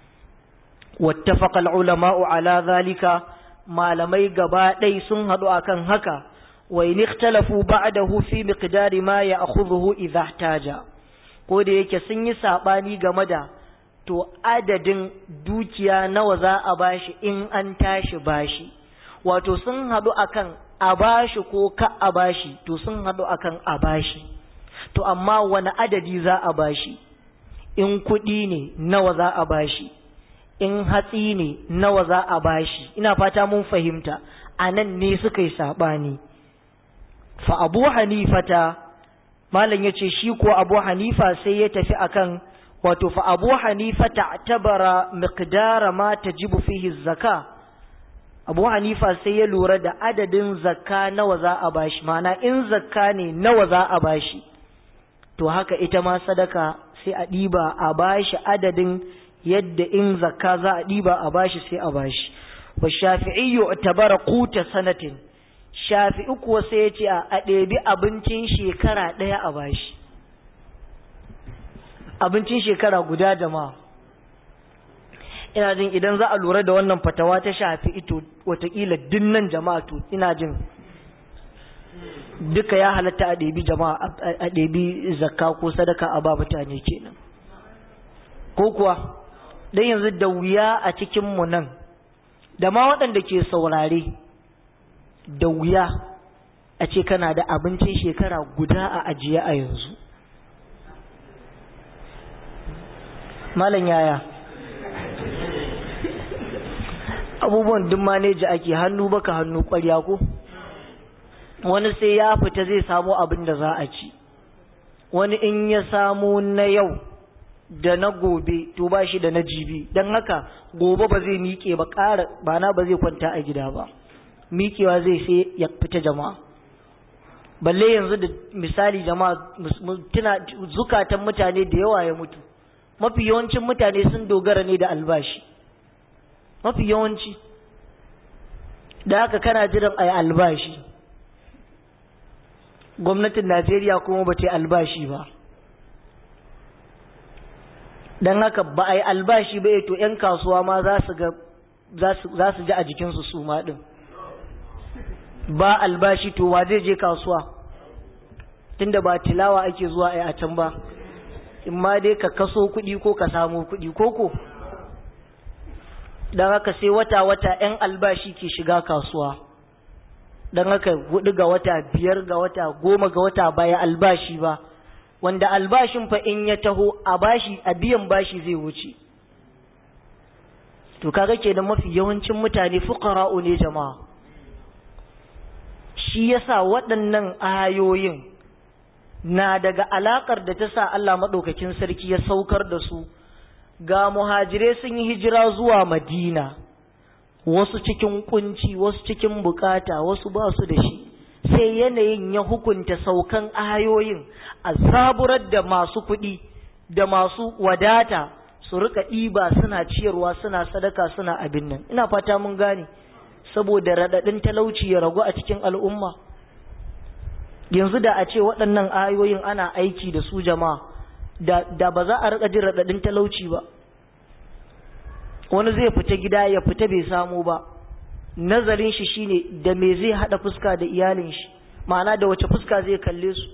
wattafaqal ulama'u ala zalika malamai gaba ɗai sun haɗu akan haka wa in ikhtalafu ba'dahu fi miqdari ma ya'khudhuhu idha ihtaja ko da yake sun yi sabani game da to adadin dukiya nawa za a bashi in an tashi bashi wato sun haɗu akan a bashi ko ka a bashi to sun haɗu akan a bashi to amma wani adadi za a bashi in kuɗi ne nawa za a bashi in hatsi ne nawa za a bashi ina fata mun fahimta a nan ne suka yi saɓani fa abu hanifata malam ya ce shi ko abu hanifa sai ya tafi akan wato fa abu hanifa ta'tabara miqdara ma tajibu fihi zaka abu hanifa sai ya lura da adadin zakka nawa za a bashi mana in zakka ne nawa za a bashi to haka ita ma sadaka sai a ɗiba a bashi adadin yadda in zakka za a ɗiba a bashi sai a bashi wa shafi'i yu'tabara quta sanatin shafi'i kuwa sai ya ce a ɗebi abincin shekara ɗaya a bashi abincin shekara guda jama'a ina jin idan za a lura da wannan fatawa ta shafi ito watakila dinnan jama'a to ina jin duka ya halatta a ɗebi jama'a a ɗebi zakka ko sadaka a ba mutane kenan ko kuwa dan yanzu da wuya a cikin mu nan da ma waɗanda ke saurare da wuya a ce kana da abincin shekara guda a ajiye a yanzu malam yaya abubuwan duk maneji ake hannu baka hannu ƙwarya ko wani sai ya fita zai samu abin da za a ci wani in ya samu na yau da na gobe to ba shi da na jibi don haka gobe ba zai miƙe ba ƙara ba na ba zai kwanta a gida ba miƙewa zai sai ya fita jama'a balle yanzu da misali jama'a tuna zukatan mutane da yawa ya mutu mafi yawancin mutane sun dogara ne da albashi mafi yawanci da haka kana jiran a yi albashi gwamnatin najeriya kuma ba ta yi albashi ba don haka ba a yi albashi ba to 'yan kasuwa ma za su ji a jikinsu su ma ɗin ba albashi to wa zai je kasuwa tunda ba tilawa ake zuwa a can ba in ma dai ka kaso kuɗi ko ka samu kuɗi koko don haka sai wata-wata 'yan albashi ke shiga kasuwa don haka hudu ga wata biyar ga wata goma ga wata baya albashi ba wanda albashin fa in ya taho a bashi a biyan bashi zai wuce to kaga kenan mafi yawancin mutane fuqara'u ne jama'a shi yasa waɗannan ayoyin na daga alakar da ta sa Allah maɗaukakin sarki ya saukar da su ga muhajirai sun yi hijira zuwa Madina wasu cikin kunci wasu cikin bukata wasu ba su da shi sai yanayin ya hukunta saukan ayoyin a saburar da masu kuɗi da masu wadata su rika ɗiba suna ciyarwa suna sadaka suna abin nan ina fata mun gane saboda raɗaɗin talauci ya ragu a cikin al'umma yanzu da a ce waɗannan ayoyin ana aiki da su jama'a da, da ba za a rika jin raɗaɗin talauci ba wani zai fita gida ya fita bai samu ba nazarin shi shine da me zai hada fuska da iyalin shi ma'ana da wace fuska zai kalle su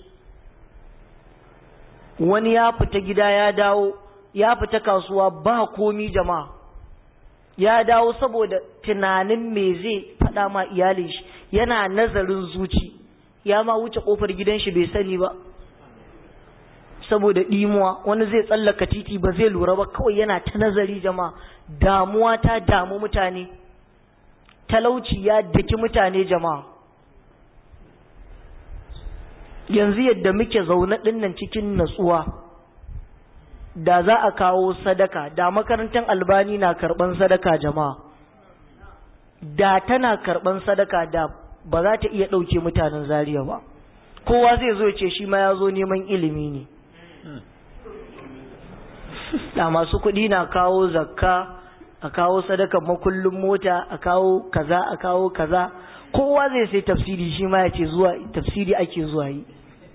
wani ya fita gida ya dawo ya fita kasuwa ba komi jama'a ya dawo saboda tunanin me zai fada ma iyalin shi yana nazarin zuci ya ma wuce kofar gidan shi bai sani ba saboda ɗimuwa wani zai tsallaka titi ba zai lura ba kawai yana ta nazari jama'a damuwa ta damu mutane talauci ya daki mutane jama'a yanzu yadda muke zaune ɗinnan cikin natsuwa da za a kawo sadaka da makarantar albani na karɓan sadaka jama'a da tana karɓan sadaka da ba za ta iya ɗauke mutanen zariya ba kowa zai zo ce shi ma ya zo neman ilimi ne da masu kuɗi na kawo zakka a kawo sadakan makullin mota a kawo kaza a kawo kaza kowa zai sai tafsiri shi ma ya ce zuwa tafsiri ake zuwa yi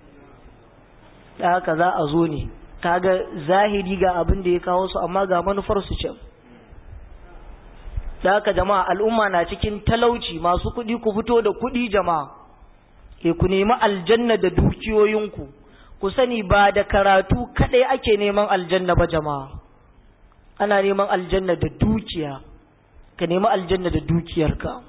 da haka za a zo ne kaga zahiri ga abin da ya kawo su amma ga manufar su can da haka jama'a al'umma na cikin talauci masu kuɗi ku fito da kuɗi jama'a ke ku nemi aljanna da dukiyoyinku ku sani ba da karatu kaɗai ake neman aljanna ba jama'a ana neman aljanna da dukiya ka nemi aljanna da dukiyarka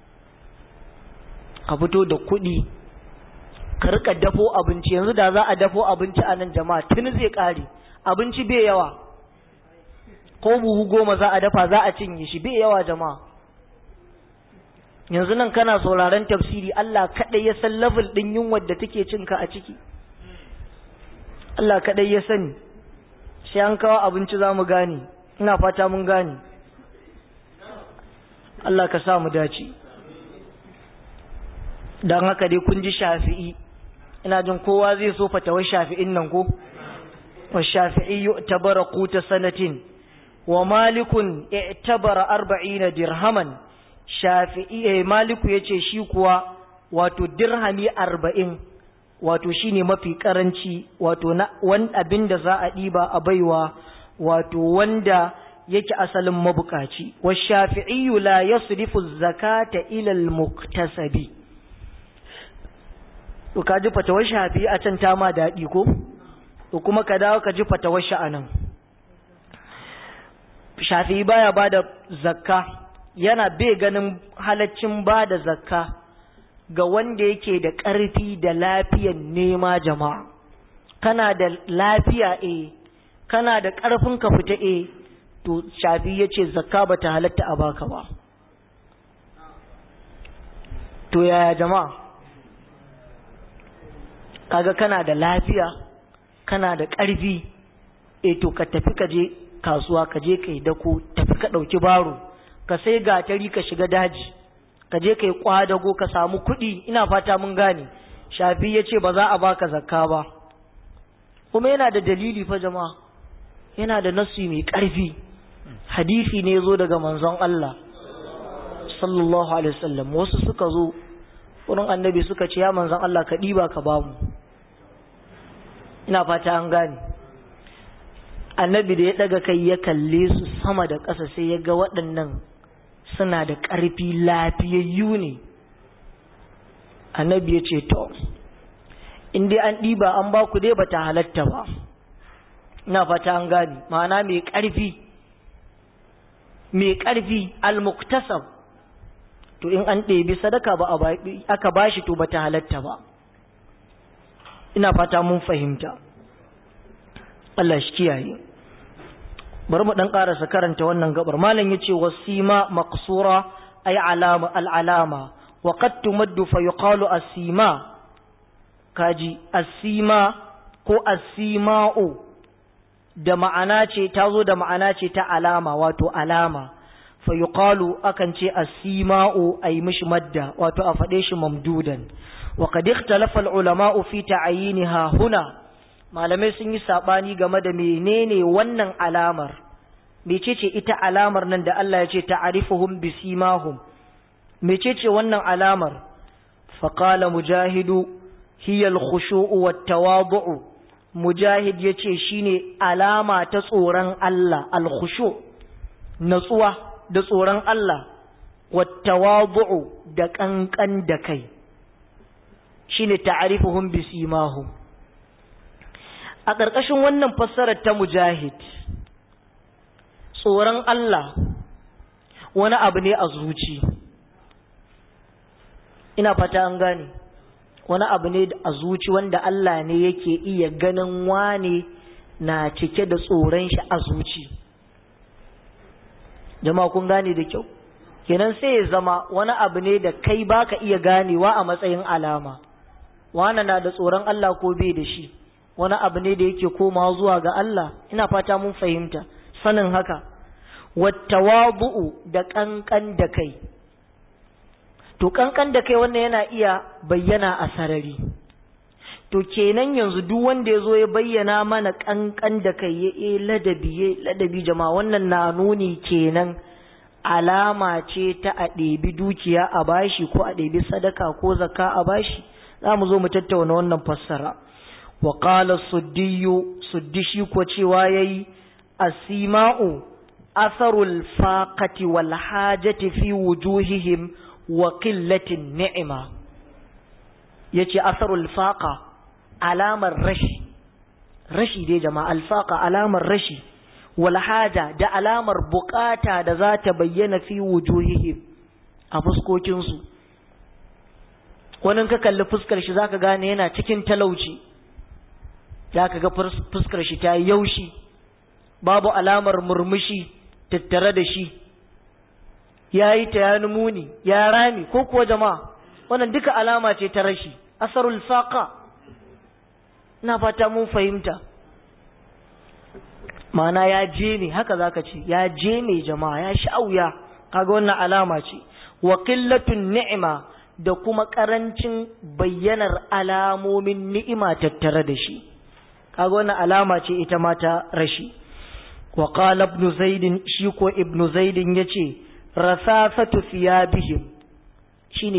ka fito da kuɗi ka rika dafo abinci yanzu da za a dafo abinci a nan jama'a tuni zai ƙare abinci bai yawa ko buhu goma za a dafa za a cinye shi bai yawa jama'a yanzu nan kana sauraron tafsiri Allah kaɗai ya san level ɗin yunwar da take cinka a ciki Allah kaɗai ya sani sai an kawo abinci za mu gane ina fata mun gane Allah ka sa mu dace don haka dai kun ji shafi'i ina jin kowa zai so fatawar shafi'in nan ko wa shafi'i tabara quta sanatin wa malikun i'tabara arba'ina dirhaman shafi'i eh, maliku yace shi kuwa wato dirhami arba'in wato shine mafi karanci wato na wani abin da za a ɗiba a baiwa wato wanda yake asalin mabukaci wa shafi'iyyu la yasrifu zakata ila al-muktasabi to ka ji fatawar shafi a can ta ma daɗi ko to kuma ka dawo ka ji fatawar shi anan shafi baya bada zakka yana bai ganin halaccin bada zakka ga wanda yake da ƙarfi da lafiyan nema jama'a kana da lafiya e kana da ƙarfin ka fita e to shafi ya ce zakka ba ta halatta a baka ba to yaya jama'a kaga kana da lafiya kana da ƙarfi e to ka tafi ka je kasuwa ka je ka yi dako tafi ka ɗauki baro ka sai gatari ka shiga daji ka je ka yi kwadago ka samu kuɗi ina fata mun gane shafi ya ce ba za a baka zakka ba kuma yana da dalili fa jama'a yana da nasu mai ƙarfi hadisi ne zo daga manzon Allah sallallahu alaihi wasallam wasu suka zo wurin annabi suka ce ya manzon Allah ka ɗiba ka bamu ina fata an gane annabi da ya ɗaga kai ya kalle su sama da ƙasa sai ya ga waɗannan suna da ƙarfi lafiyayyu ne annabi ya ce to in dai an ɗiba an ba ku dai ba ta halatta ba ina fata an gani ma'ana mai ƙarfi mai ƙarfi almuktasab to in an ɗebi sadaka ba aka ba shi to ba ta halatta ba ina fata mun fahimta Allah shi kiyaye bari mu dan karasa karanta wannan gabar malam yace wasima maqsura ay alama al alama wa qad tumaddu fa yuqalu asima kaji asima ko asima'u da ma'ana ce tazo da ma'ana ce ta alama wato alama fa yuqalu akan ce asima'u ay mishi madda wato a fade shi mamdudan wa qad ikhtalafa al ulama'u fi ta'yinha huna malamai sun yi sabani game da menene wannan alamar mecece ita alamar nan da Allah ya ce ta'arifuhum bisimahum mecece wannan alamar faqala mujahidu hiya al-khushu'u wat-tawadu'u mujahid yace shine alama ta tsoron Allah al-khushu' natsuwa da tsoron Allah wat-tawadu'u da kankan da kai shine ta'arifuhum bisimahum a ƙarƙashin wannan fassarar ta mujahid tsoron Allah wani abu ne a zuci ina fata an gane wani abu ne a zuci wanda Allah ne yake iya ganin wane na cike da tsoron shi a zuci jama'a kun gane da kyau kenan sai ya zama wani abu ne da kai baka iya ganewa a matsayin alama wane na da tsoron Allah ko bai da shi wani abu ne da yake komawa zuwa ga Allah ina fata mun fahimta sanin haka wattawabu'u da kankan da kai to kankan da kai wannan yana iya bayyana a sarari to kenan yanzu duk wanda ya zo ya bayyana mana kankan da kai ya e ladabi ya ladabi jama'a wannan na nuni kenan alama ce ta a ɗebi dukiya a bashi ko a ɗebi sadaka ko zakka a bashi za mu zo mu tattauna wannan fassara wa qala suddiyu suddishi ko cewa yayi asima'u asarul faqati wal hajati fi wujuhihim wa qillatin ni'ima yace asarul faqa alamar rashi rashi dai jama'a alfaqa alamar rashi wal haja da alamar bukata da za ta bayyana fi wujuhihim a fuskokin su wani ka kalli fuskar shi zaka gane yana cikin talauci zaka ga fuskar shi ta yaushi babu alamar murmushi tattare da shi ya yi ta ya muni ya rami ko kuwa jama'a wannan duka alama ce ta rashi asarul faqa ina fata mun fahimta ma'ana ya je ne haka zaka ce ya je ne jama'a ya sha'uya kaga wannan alama ce wa qillatun ni'ima da kuma karancin bayyanar alamomin ni'ima tattare da shi kaga wannan alama ce ita ma ta rashi wa qala ibn zaid shi ko ibn zaid yace rasasatu thiyabihim shine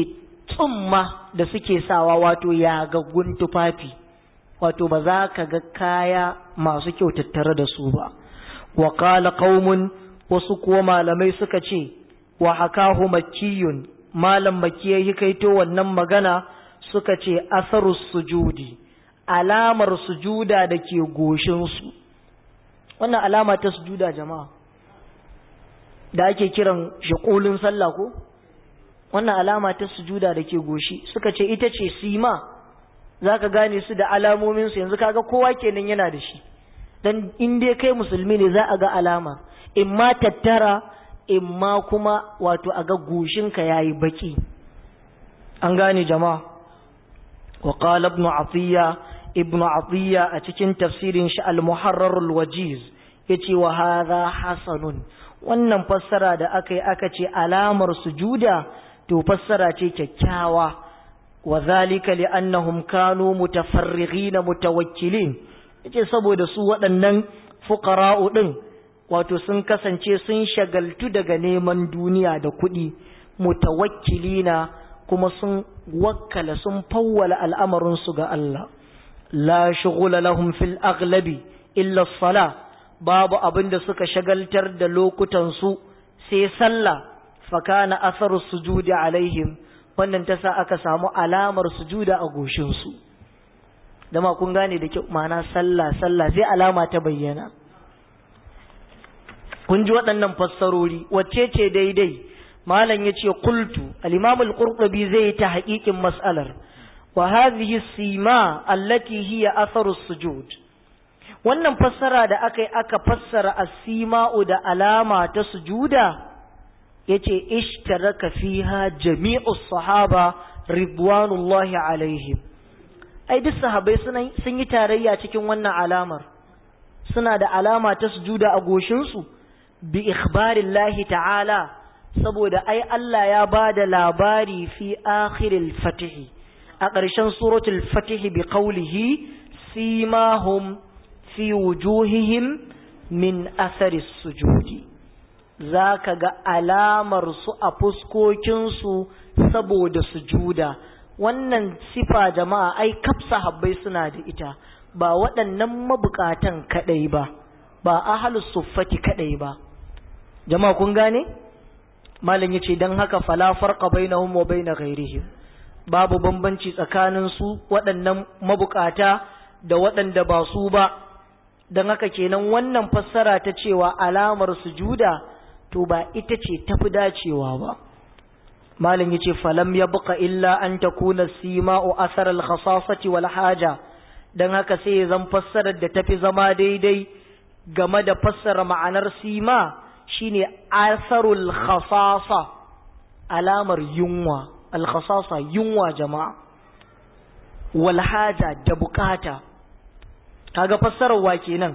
tsumma da suke sawa wato yagaggun tufafi wato ba za ka ga kaya masu kyau tattare da su ba wa qala qaumun wasu kuwa malamai suka ce wa hakahu makkiyun malam makkiya yi kaito wannan magana suka ce asarus sujudi alamar sujuda da ke goshinsu wannan alama ta sujuda jama'a da ake kiran shakulun sallah ko wannan alama ta sujuda da ke goshi suka ce ita ce sima za ka gane su da alamominsu yanzu kaga kowa kenan yana da shi don in dai kai musulmi ne za a ga alama in ma tattara in ma kuma wato a ga goshinka ya yi baki an gane jama'a wa qala ibn atiya ibn atiya a cikin tafsirin shi al-muharrar al-wajiz yace wa hadha hasanun wannan fassara da aka yi aka ce alamar sujuda to fassara ce kyakkyawa wa zalika li'annahum kanu mutafarrighina mutawakkilin yace saboda su waɗannan fuqara'u din wato sun kasance sun shagaltu daga neman duniya da kuɗi mutawakkilina kuma sun wakkala sun fawwala al'amarin su ga Allah la shughula lahum fil aghlabi illa as-salah babu abin da suka shagaltar da lokutansu sai sallah fakana asaru sujudi alaihim wannan ta sa aka samu alamar sujuda a goshinsu dama kun gane da kyau ma'ana sallah sallah sai alama ta bayyana kun ji waɗannan fassarori wacce ce daidai malam ya ce kultu al-imam al-qurtubi zai yi ta haƙiƙin mas'alar wa hadhihi sima allati hiya atharu sujud wannan fassara da aka yi aka fassara asima'u da alama ta sujuda yace ishtaraka fiha jami'u sahaba ridwanullahi alaihim ai duk sahabbai sun yi tarayya cikin wannan alamar suna da alama ta sujuda a goshinsu bi ikhbarillahi ta'ala saboda ai Allah ya ba da labari fi akhiril fatihi a ƙarshen suratul fatihi bi qawlihi simahum fi wujuhihim min athari sujudi za ka ga alamar su a fuskokinsu saboda sujuda wannan sifa jama'a ai kafsa habbai suna da ita ba waɗannan mabukatan kaɗai ba ba ahalus suffati kaɗai ba jama'a kun gane malam yace dan haka fala farqa bainahum wa bain ghairihim babu bambanci tsakanin su waɗannan mabukata da waɗanda ba su ba don haka kenan wannan fassara ta cewa alamar sujuda to ba ita ce tafi dacewa ba malam yace falam yabqa illa an takuna sima'u athar al-khasasati wal haja dan haka sai zan fassarar da tafi zama daidai game da fassara ma'anar sima shine asarul khasasa alamar yunwa al-khasasa yunwa jama'a wal haja da bukata kaga fassarar wa kenan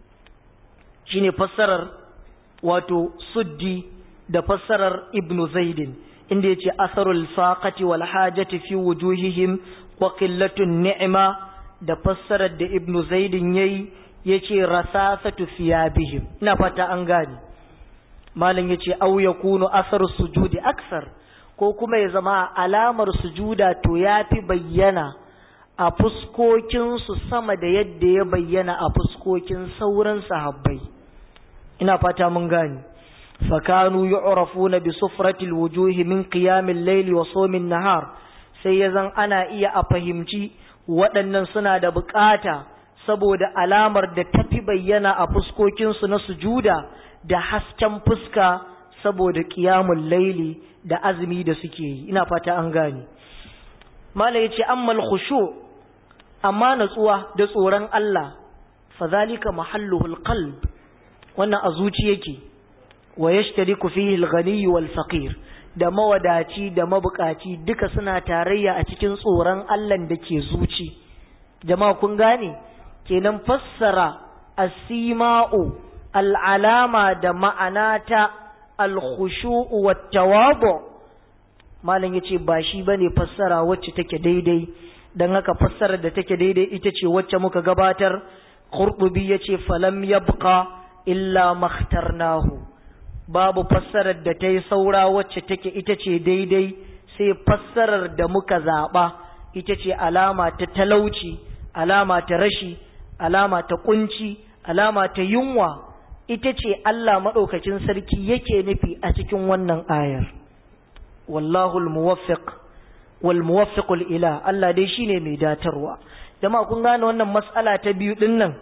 shine fassarar wato suddi da fassarar ibnu zaidin inda yace asarul faqati wal hajati fi wujuhihim wa qillatun ni'ma da fassarar da ibnu zaidin yayi yace rasasatu thiyabihim ina fata an gani malam yace aw yakunu asaru sujudi aksar ko kuma ya zama alamar sujuda to yafi bayyana a fuskokinsu sama da yadda ya bayyana a fuskokin sauran sahabbai ina fata mun gani fakanu yu'rafuna bi sufratil wujuhi min qiyamil layli wa sawmin nahar sai yazan ana iya a fahimci waɗannan suna da bukata saboda alamar da tafi bayyana a fuskokinsu na sujuda da hasken fuska saboda qiyamul layli da azumi da suke yi ina fata an gani mala yace ammal khushu' amma natsuwa da tsoron Allah fadhalika mahalluhul qalb wannan a zuci yake wa yashtariku fihi al-ghani wal faqir da mawadaci da mabukaci duka suna tarayya a cikin tsoron Allah da ke zuci jama'a kun gane kenan fassara as-sima'u al-alama da ma'anata al-khushu'u wat-tawadu malam yace ba shi bane fassara wacce take daidai dan haka fassarar da take daidai ita ce wacce muka gabatar qurtubi yace falam yabqa illa makhtarnahu babu fassarar da ta yi saura wacce take ita ce daidai sai fassarar da muka zaɓa ita ce alama ta talauci alama ta rashi alama ta kunci alama ta yunwa ita ce Allah maɗaukacin sarki yake nufi a cikin wannan ayar wallahu al-muwaffiq wal muwaffiqul ila Allah dai shine mai datarwa jama'a kun gane wannan mas'ala ta biyu din nan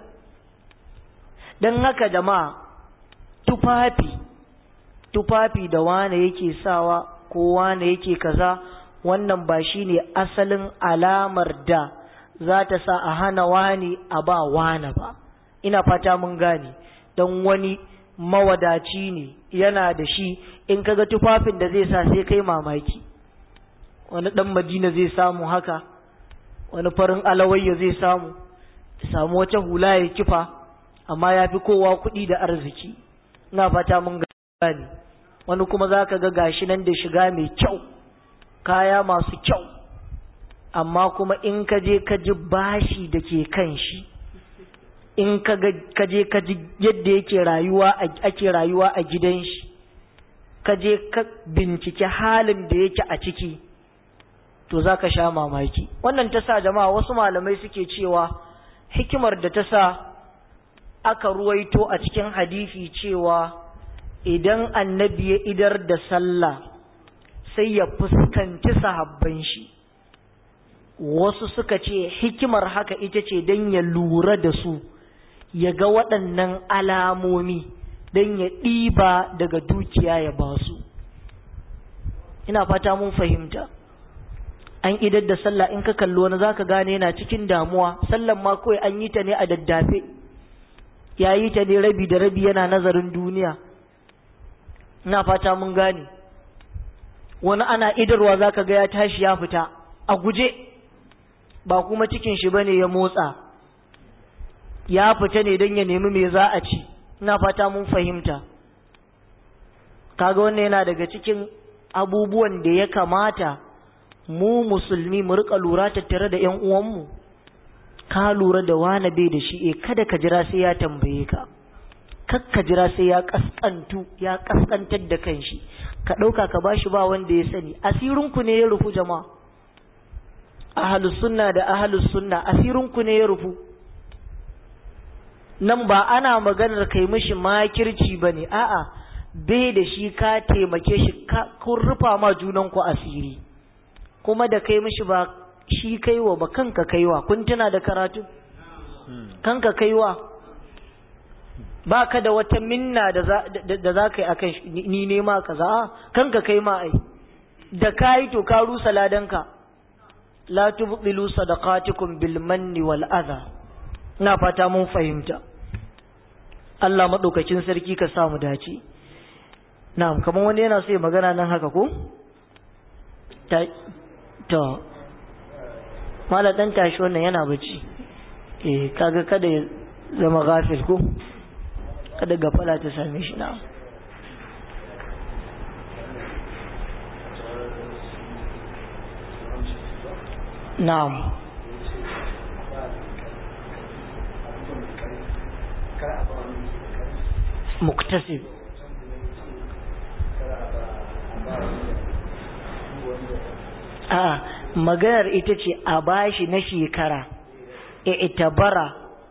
dan haka jama'a tufafi tufafi da wane yake sawa ko wane yake kaza wannan ba shine asalin alamar da za ta sa a hana wani a ba wane ba ina fata mun gane don wani mawadaci ne yana da shi in kaga tufafin da zai sa sai kai mamaki wani dan madina zai samu haka wani farin alawayya zai samu samu wata hula ya kifa amma ya fi kowa kuɗi da arziki ina fata mun gane wani kuma za ka ga gashi nan da shiga mai kyau kaya masu kyau amma kuma in ka je ka ji bashi da ke kan shi in ka je ka ji yadda yake rayuwa ake rayuwa a gidan shi ka je ka bincike halin da yake a ciki to za ka sha mamaki wannan ta sa jama'a wasu malamai suke cewa hikimar da ta sa aka ruwaito a cikin hadisi cewa idan annabi ya idar da sallah sai ya fuskanci sahabban shi wasu suka ce hikimar haka ita ce don ya lura da su ya ga waɗannan alamomi don ya ɗiba daga dukiya ya ba su ina fata mun fahimta an idar da sallah in ka kalli wani zaka gane yana cikin damuwa sallan ma kawai an yi ta ne a daddafe ya yi ta ne rabi da rabi yana nazarin duniya ina fata mun gane wani ana idarwa zaka ga ya tashi ya fita a guje ba kuma cikin shi bane ya motsa ya fita ne don ya nemi me za a ci ina fata mun fahimta kaga wannan yana daga cikin abubuwan da ya kamata mu musulmi mu rika lura tattare da ƴan uwanmu ka lura da wani bai da shi eh kada ka jira sai ya tambaye ka kakka jira sai ya kaskantu ya kaskantar da kanshi ka ɗauka ka bashi ba wanda ya sani asirinku ne ya rufu jama'a ahalus sunna da ahalus sunna asirinku ne ya rufu nan ba ana maganar kai mishi makirci ba ne a'a bai da shi ka taimake shi kun rufa ma junanku asiri kuma da kai mishi ba shi kaiwa ba kanka kaiwa kun tuna da karatu kanka kaiwa ba ka da wata minna da za ka yi a kan ni nema ka za kanka kai ma ai da ka yi to ka rusa ladanka la tubdilu sadaqatikum bil manni wal adha ina fata mun fahimta Allah madaukakin sarki ka samu dace na'am kamar wani yana so ya magana nan haka ko ta to mala dan tashi wannan yana bacci eh kaga kada ya zama gafil ko kada gafala ta same shi na'am na'am muktasib a maganar ita ce a bashi na shekara e itabara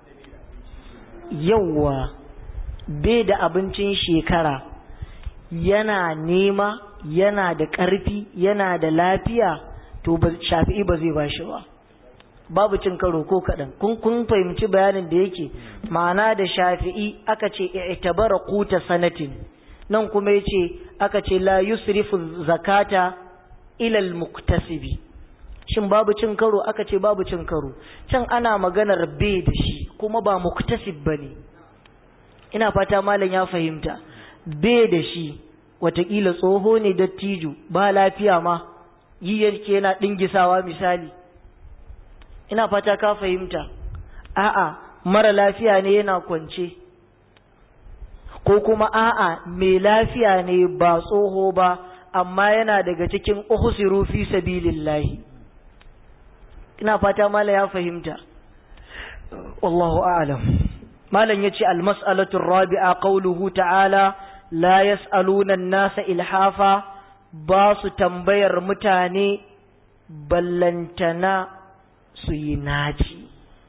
yawwa bai da abincin shekara yana nema yana da ƙarfi yana da lafiya to shafi'i ba zai bashi ba babu cin karo ko kaɗan kun kun fahimci bayanin da yake ma'ana da shafi'i aka ce i'tabara quta sanatin nan kuma yace aka ce la yusrifu zakata ila al-muktasibi shin babu cin karo aka ce babu cin karo can ana maganar bai da shi kuma ba muktasib bane ina fata malam ya fahimta bai da shi watakila tsoho ne dattijo ba lafiya ma yi yake yana dingisawa misali ina fata ka fahimta a'a mara lafiya ne yana kwance ko kuma a'a mai lafiya ne ba tsoho ba amma yana daga cikin uhsiru fi sabilillahi ina fata mala ya fahimta wallahu a'lam malam yace almas'alatu rabi'a qawluhu ta'ala la yas'aluna an-nasa ilhafa ba su tambayar mutane ballantana su yi naci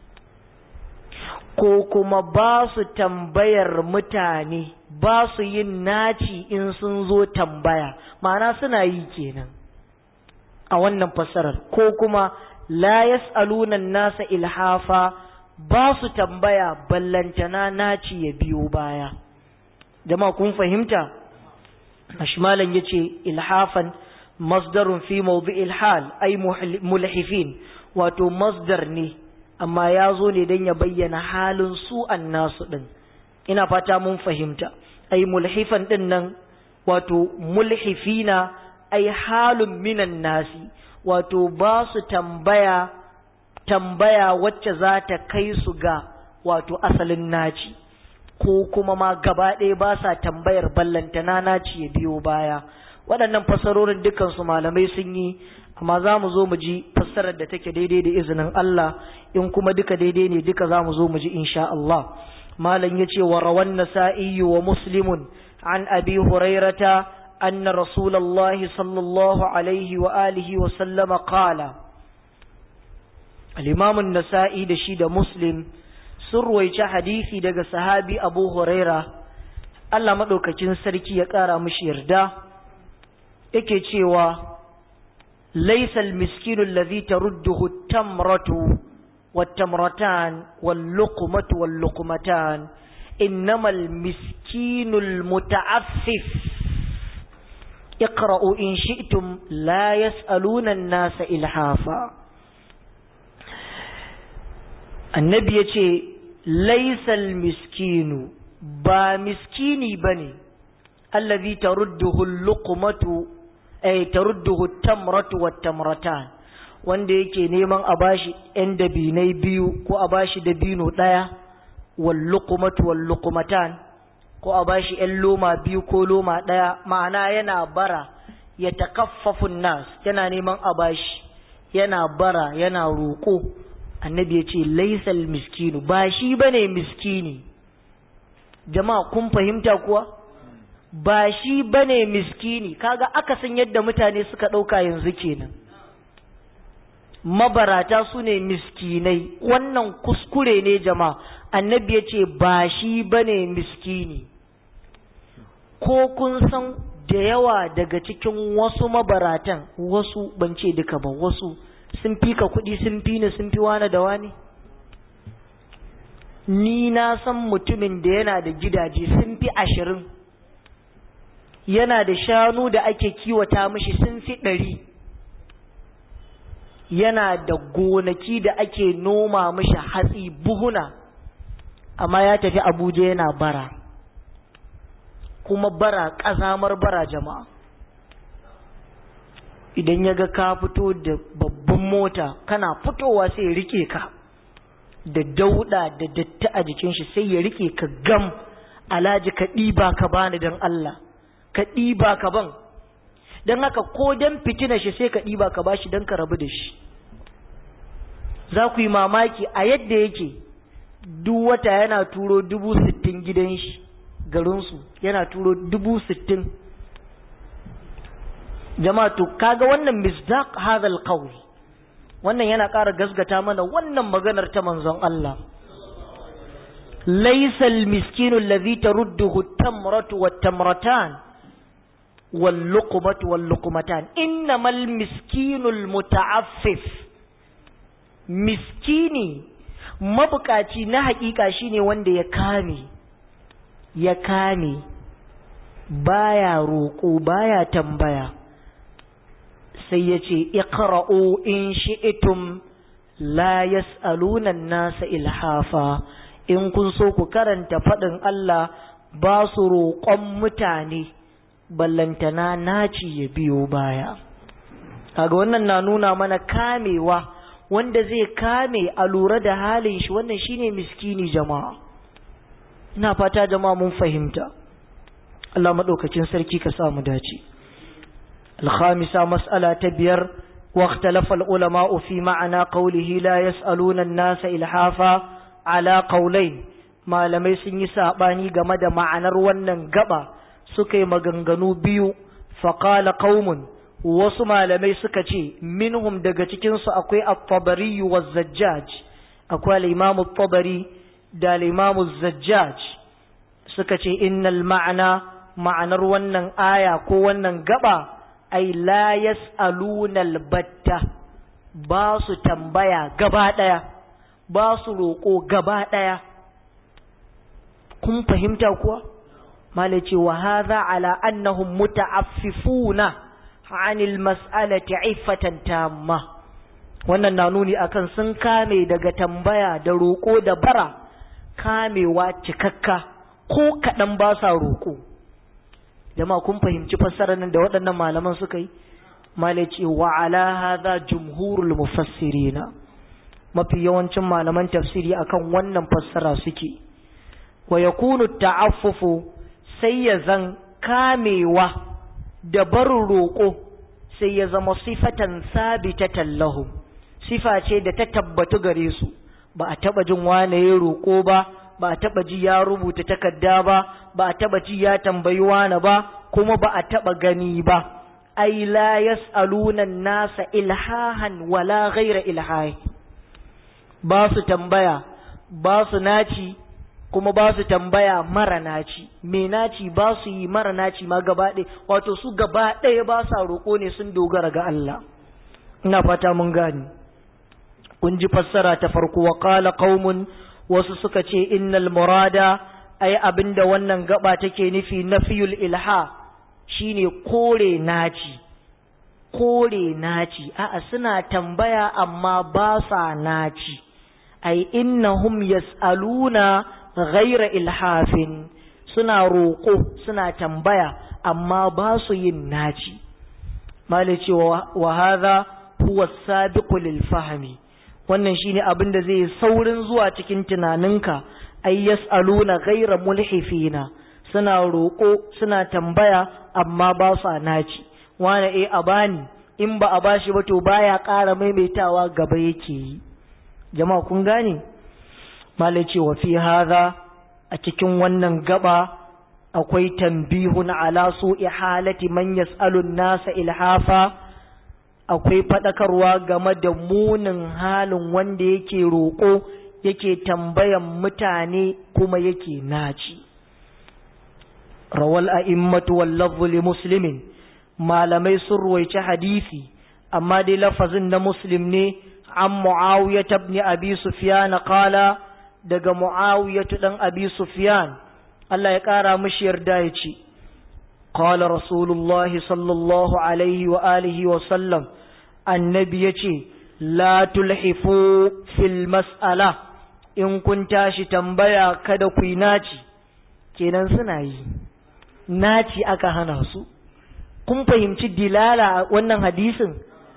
ko kuma ba su tambayar mutane ba su yin naci in sun zo tambaya ma'ana suna yi kenan a wannan fassarar ko kuma la yas'aluna nasa ilhafa ba su tambaya ballantana naci ya biyo baya jama'a kun fahimta ashmalan yace ilhafan masdarun fi mawdi'il hal ay mulhifin wato masdar ne amma ya zo ne don ya bayyana halin su nasu ɗin ina fata mun fahimta ai mulhifan ɗin nan wato mulhifina ai halin minan nasi wato ba su tambaya tambaya wacce za ta kai su ga wato asalin naci ko kuma ma gaba ɗaya ba sa tambayar ballantana naci ya biyo baya waɗannan fasarorin dukansu malamai sun yi amma za mu zo mu ji fassarar da take daidai da izinin Allah in kuma duka daidai ne duka za mu zo mu ji insha Allah malam ya ce wa rawan nasa'i wa muslimun an abi hurairata anna rasulullahi sallallahu alaihi wa alihi wa sallama qala al-imam an-nasa'i da shi da muslim sun ruwaici hadisi daga sahabi abu huraira Allah madaukakin sarki ya kara mishi yarda yake cewa ليس المسكين الذي ترده التمرة والتمرتان واللقمة واللقمتان إنما المسكين المتعفف اقرأوا إن شئتم لا يسألون الناس إلحافا النبي يقول ليس المسكين با مسكيني بني الذي ترده اللقمة ay tarudduhu tamratu wat tamratan wanda yake neman a bashi ɗan dabinai biyu ko a bashi dabino ɗaya wal luqmatu wal luqmatan ko a bashi ɗan loma biyu ko loma ɗaya ma'ana yana bara ya takaffafu nas yana neman a bashi yana bara yana roƙo annabi ya ce laisal miskinu ba shi bane miskini jama'a kun fahimta kuwa ba shi bane miskini kaga akasin yadda mutane suka ɗauka yanzu kenan mabarata su ne miskinai wannan kuskure ne jama'a annabi ya ce ba shi bane miskini ko kun san da yawa daga cikin wasu mabaratan wasu ban ce duka ba wasu sun fi ka kuɗi sun fi ni sun fi wani da wani ni na san mutumin da yana da gidaje sun fi ashirin yana da shanu da ake kiwata mishi sun fi ɗari yana da gonaki da ake noma mishi hatsi buhuna amma ya tafi abuja yana bara kuma bara ƙazamar bara jama'a idan ya ga ka fito da babban mota kana fitowa sai ya rike ka da dauda da datti a jikin shi sai ya rike ka gam alaji ka ɗiba ka bani don Allah ka ɗiba ka ban don haka ko don fitina shi sai ka ɗiba ka bashi don ka rabu da shi za ku yi mamaki a yadda yake duk wata yana turo dubu sittin gidan shi garinsu yana turo dubu sittin jama'a to kaga wannan misdaq hadal qawl wannan yana ƙara gasgata mana wannan maganar ta manzon Allah laysa al-miskinu alladhi tarudduhu at-tamratu wat-tamratan wal-luqmatu wal-luqmatan innamal miskinu al-muta'affif miskini mabukaci na hakika shine wanda ya kame ya kame baya roƙo baya tambaya sai ya ce iqra'u in shi'tum la yas'aluna nasa ilhafa in kun so ku karanta faɗin Allah ba su roƙon mutane ballantana naci ya biyo baya kaga wannan na nuna mana kamewa wanda zai kame a lura da halin shi wannan shine miskini jama'a ina fata jama'a mun fahimta Allah madaukakin sarki ka sa mu dace الخامسة مسألة تبير واختلف العلماء في معنى قوله لا يسألون الناس إلحافا على قولين ما لم يسن يساباني غمد معنى روانا غبا سكي مغنغنو بيو faƙala ƙaumun wasu malamai suka ce minhum daga cikinsu akwai at-tabari wa zajjaj akwai al-imamu tabari da al-imamu zajjaj suka ce innal ma'ana ma'anar wannan aya ko wannan gaba ai la yas'aluna al-batta ba su tambaya gaba daya ba su roƙo gaba daya kun fahimta kuwa malai ce wa hadha ala annahum muta'affifuna anil mas'alati iffatan tamma wannan na nuni akan sun kame daga tambaya da roƙo da bara kamewa cikakka ko kaɗan ba sa roƙo jama'a kun fahimci fassarar nan da waɗannan malaman suka yi malai ce wa ala hadha jumhurul mufassirina mafi yawancin malaman tafsiri akan wannan fassara suke wa yakunu ta'affufu sai ya zan kamewa da barin roƙo sai ya zama sifatan sabitatan lahum sifa ce da ta tabbatu gare su ba a taba jin wane ya roƙo ba ba a taba ji ya rubuta takarda ba ba a taba ji ya tambayi wane ba kuma ba a taba gani ba ai la yas'aluna nasa ilhahan wala ghaira ilhahi ba su tambaya ba su naci kuma ba su tambaya mara naci me naci ba su yi mara naci ma gaba ɗaya wato su gaba ɗaya ba sa roƙo ne sun dogara ga Allah ina fata mun gani kun ji fassara ta farko wa qala qaumun wasu suka ce innal murada ai abinda wannan gaba take nufi nafiyul ilha shine kore naci kore naci a'a suna tambaya amma ba sa naci ai innahum yas'aluna ghaira ilhafin suna roƙo suna tambaya amma ba su yin naci malice wa hadha huwa sabiqu lil fahmi wannan shine abin da zai saurin zuwa cikin tunaninka ay yasaluna ghaira mulhifina suna roƙo suna tambaya amma ba su naci wani eh a bani in ba a bashi ba to baya ƙara maimaitawa gaba yake yi jama'a kun gane malai ce wa fi hadha a cikin wannan gaba akwai tambihun ala su'i halati man yas'alu nasa ilhafa akwai fadakarwa game da munin halin wanda yake roƙo yake tambayan mutane kuma yake naci rawal a'immatu wal lafzu li muslimin malamai sun ruwaici hadisi amma dai lafazin na muslim ne an muawiya ibn abi sufyan qala daga mu'awiyatu dan abi sufyan Allah ya ƙara mishi yarda ya ce qala rasulullahi sallallahu alaihi wa alihi wa sallam annabi yace la tulhifu fil mas'ala in kun tashi tambaya kada ku yi naci kenan suna yi naci aka hana su kun fahimci dilala wannan hadisin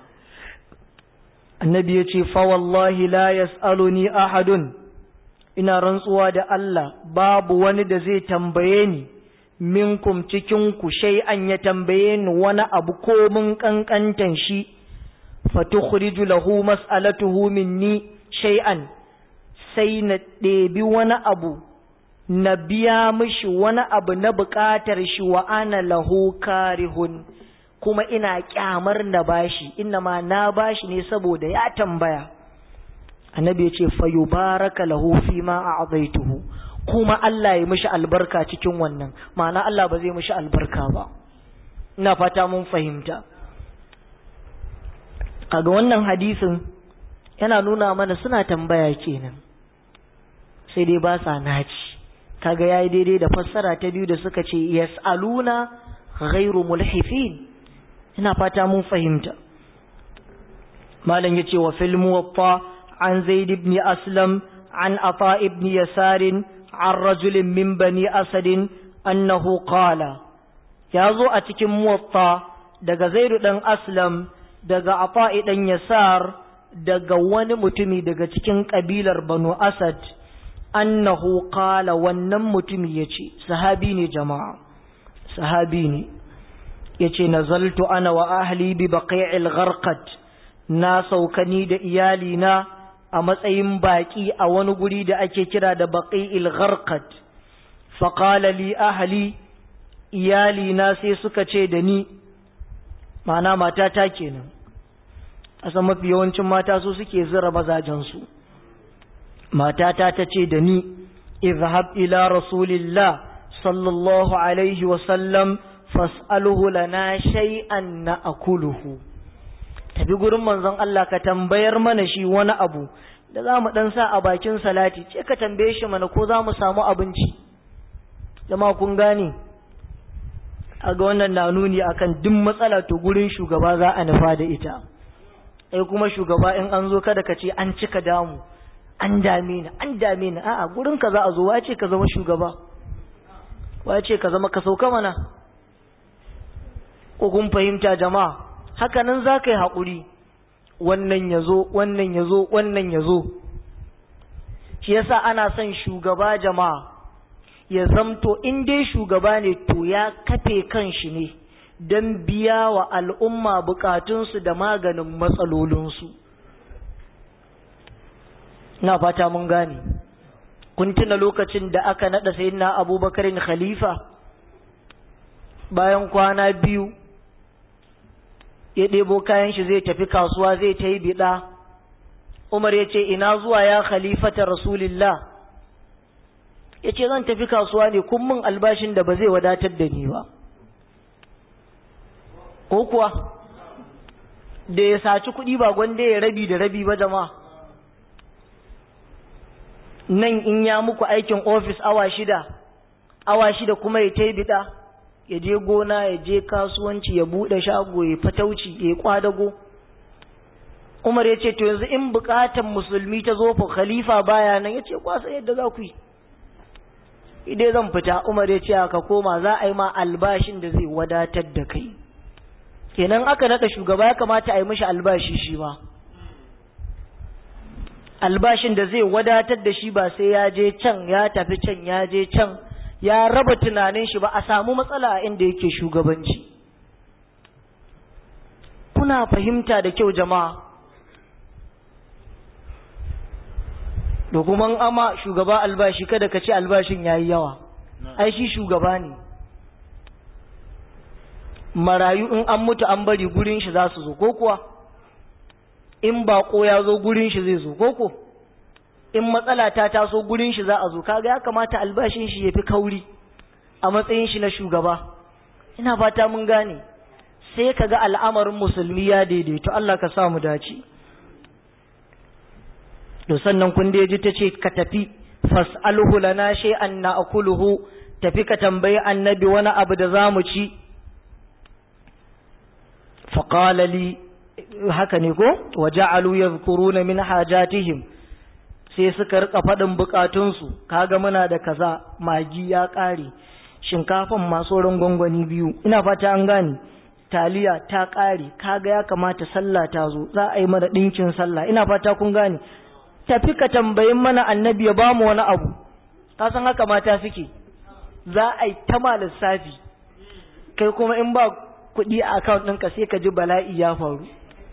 annabi yace fa wallahi la yas'aluni ahadun ina rantsuwa da Allah babu wani da zai tambaye ni minkum cikinku shay'an ya tambaye ni wani abu ko mun kankantan shi fatukhriju lahu mas'alatuhu minni shay'an sai na ɗebi wani abu na biya mishi wani abu na buƙatar shi wa ana lahu karihun kuma ina kyamar na bashi inna ma na bashi ne saboda ya tambaya annabi ya ce fayubaraka lahu fi ma a'zaituhu kuma Allah ya mishi albarka cikin wannan ma'ana Allah ba zai mishi albarka ba ina fata mun fahimta kaga wannan hadisin yana nuna mana suna tambaya kenan sai dai ba sa naci kaga yayi daidai da fassara ta biyu da suka ce yas'aluna ghairu mulhifin ina fata mun fahimta malam yace wa fil muwatta عن زيد بن أسلم عن عطاء بن يسار عن رجل من بني أسد أنه قال يازو أتكم موطا دقى زيد بن أسلم دقى عطاء بن يسار دقى ونمتمي دقى تكين قبيلة بنو أسد أنه قال ونمتمي يتي صحابيني جماعة صحابيني يتي نزلت أنا وأهلي ببقيع الغرقد na saukani da iyalina a matsayin baƙi a wani guri da ake kira da baƙi'il gharqat faqala li ahli iyalina sai suka ce da ni ma'ana mata ta kenan a san mafi yawancin mata su suke zira mazajensu matata ta ce da ni izhab ila rasulillah sallallahu alaihi wasallam fas'aluhu lana shay'an na akuluhu tafi gurin manzon Allah ka tambayar mana shi wani abu da za mu dan sa a bakin salati ce ka tambaye shi mana ko za mu samu abinci jama'a kun gane a ga wannan na nuni akan duk matsala to gurin shugaba za a nufa da ita ai kuma shugaba in an zo kada ka ce an cika damu an dame ni an dame ni a'a gurin ka za a zo wace ka zama shugaba wace ka zama ka sauka mana ko kun fahimta jama'a haka nan za ka yi haƙuri wannan ya zo wannan ya zo wannan ya zo shi yasa ana son shugaba jama'a ya zamto in dai shugaba ne to ya kafe kan shi ne don biya wa al'umma bukatunsu da maganin matsalolinsu na fata mun gane kun tuna lokacin da aka naɗa sayyidina abubakarin khalifa bayan kwana biyu ya ɗebo kayan shi zai tafi kasuwa zai ta yi biɗa umar ya ce ina zuwa ya khalifata rasulillah ya ce zan tafi kasuwa ne kun min albashin da ba zai wadatar da ni ba ko kuwa da ya saci kuɗi ba gwanda ya rabi da rabi ba jama'a nan in ya muku aikin ofis awa shida awa shida kuma ya ta biɗa ya je gona ya je kasuwanci ya buɗe shago ya fatauci ya kwadago umar ya ce to yanzu in buƙatan musulmi ta zo fa khalifa baya nan ya ce kwasa yadda za ku yi idai zan fita umar ya ce ka koma za a yi ma albashin da zai wadatar da kai kenan aka naɗa shugaba ya kamata a yi mishi albashi shi ba albashin da zai wadatar da shi ba sai ya je can ya tafi can ya je can ya raba tunanin shi ba a samu matsala a inda yake shugabanci kuna fahimta da kyau jama'a da kuma ama shugaba albashi kada ka ce albashin ya yi yawa ai shi shugaba ne marayu in an mutu an bari gurin shi za su zo ko kuwa in bako ya zo gurin shi zai zo ko ko in matsala ta taso gurin shi za a zo kaga ya kamata albashin shi ya fi kauri a matsayin shi na shugaba ina fata mun gane sai kaga al'amarin musulmi ya daidaito Allah ka sa mu dace to sannan kun da ji tace ka tafi fas'alhu lana shay'an na'kuluhu tafi ka tambayi annabi wani abu da zamu ci faqala li haka ne ko waja'alu yadhkuruna min hajatihim sai suka rika faɗin bukatunsu kaga muna da kaza magi ya ƙare shinkafan masu gwangwani biyu ina fata an gane taliya ta ƙare kaga ya kamata sallah ta zo za a yi mana ɗinkin sallah ina fata kun gane tafi ka tambayin mana annabi ya ba mu wani abu ka san haka mata suke za a yi ta ma lissafi kai kuma in ba kuɗi a account ɗinka sai ka ji bala'i ya faru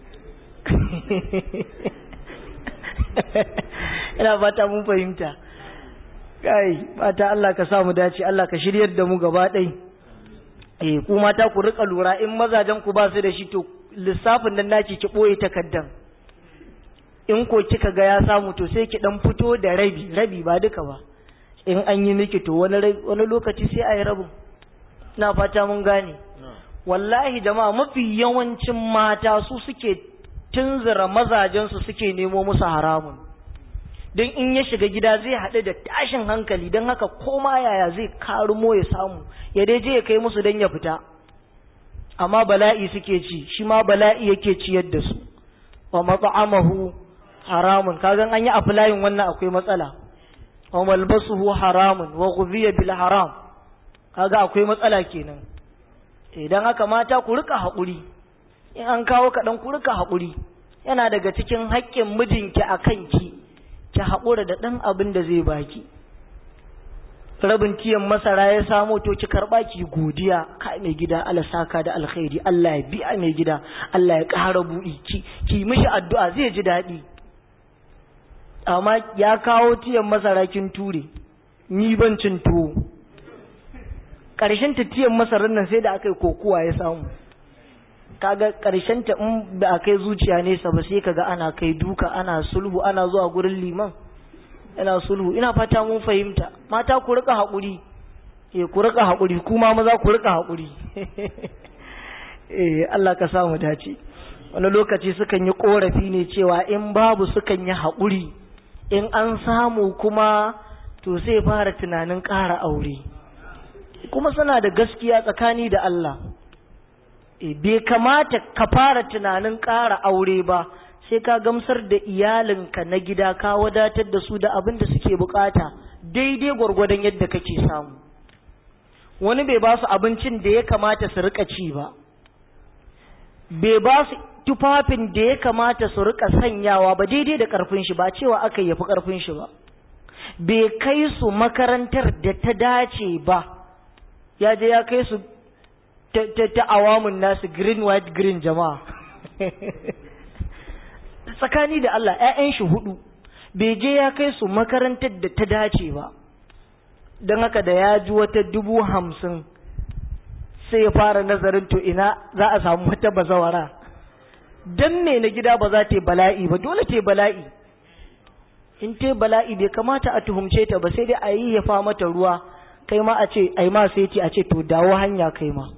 ina fata mun fahimta kai fata Allah ka sa mu dace Allah ka shiryar da mu gaba ɗai eh ku mata ku rika lura in mazajen ku ba su da shi to lissafin nan naki ki boye takaddan in ko kika ga ya samu to sai ki dan fito da rabi rabi ba duka ba in an yi miki to wani wani lokaci sai a yi rabin ina fata mun gane wallahi jama'a mafi yawancin mata su suke tunzura mazajensu suke nemo musu haramun don in ya shiga gida zai haɗu da tashin hankali don haka koma yaya zai karumo ya samu ya dai je ya kai musu don ya fita amma bala'i suke ci shi ma bala'i yake ciyar da su wa mat'amahu haramun kagan an yi aflayin wannan akwai matsala wa malbasuhu haramun wa ghudhiya bil haram kaga akwai matsala kenan idan haka mata ku rika haƙuri in an kawo kaɗan ku rika haƙuri yana daga cikin haƙƙin mijinki a kanki ki haƙura da ɗan abin da zai baki rabin tiyan masara ya samo to ki karɓa ki godiya ka mai gida Allah saka da alkhairi Allah ya biya mai gida Allah ya ƙara buɗi ki ki mishi addu'a zai ji daɗi amma ya kawo tiyan masara kin ture ni ban cin tuwo ƙarshen tiyan masarar nan sai da aka yi kokuwa ya samu kaga karshen ta in ba a kai zuciya nesa ba sai kaga ana kai duka ana sulhu ana zuwa gurin liman ina sulhu ina fata mun fahimta mata ku rika haƙuri eh ku rika haƙuri kuma maza ku rika haƙuri eh Allah ka samu dace wani lokaci sukan yi korafi ne cewa in babu sukan yi haƙuri in an samu kuma to sai fara tunanin ƙara aure kuma suna da gaskiya tsakani da Allah e, bai kamata ka fara tunanin ƙara aure ba sai ka gamsar da iyalinka na gida ka wadatar da su da abin da suke bukata daidai gwargwadon yadda kake samu wani bai ba su abincin da ya kamata su rika ci ba bai ba su tufafin da ya kamata su rika sanyawa ba daidai da karfin shi ba cewa aka yafi karfin shi ba bai kai su makarantar da ta dace ba ya je ya kai su ta awamun nasu green white green jama'a tsakani da Allah ‘ya'yan shi hudu bai je ya kai su makarantar da ta dace ba don haka da ya ji wata dubu hamsin sai ya fara nazarin to ina za a samu wata bazawara don me na gida ba za ta yi bala'i ba dole ta yi bala'i in ta yi bala'i bai kamata a tuhumce ta ba sai dai a yi ya fa mata ruwa kai ma a ce ai ma sai ce a ce to dawo hanya kai ma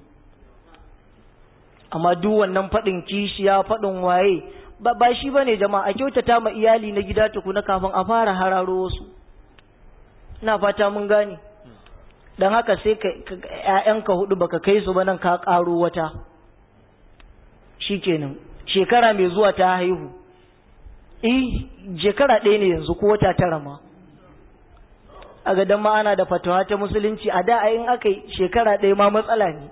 amma duk wannan faɗin kishiya faɗin waye ba ba shi bane jama'a a kyautata ma iyali na gida tukuna kafin a fara hararo wasu ina fata mun gane dan haka sai ka ƴaƴanka hudu baka kai su ba nan ka ƙaro wata shikenan shekara mai zuwa ta haihu eh shekara ɗaya ne yanzu ko wata tara ma a ga ma ana da fatawa ta musulunci a da in aka yi shekara ɗaya ma matsala ne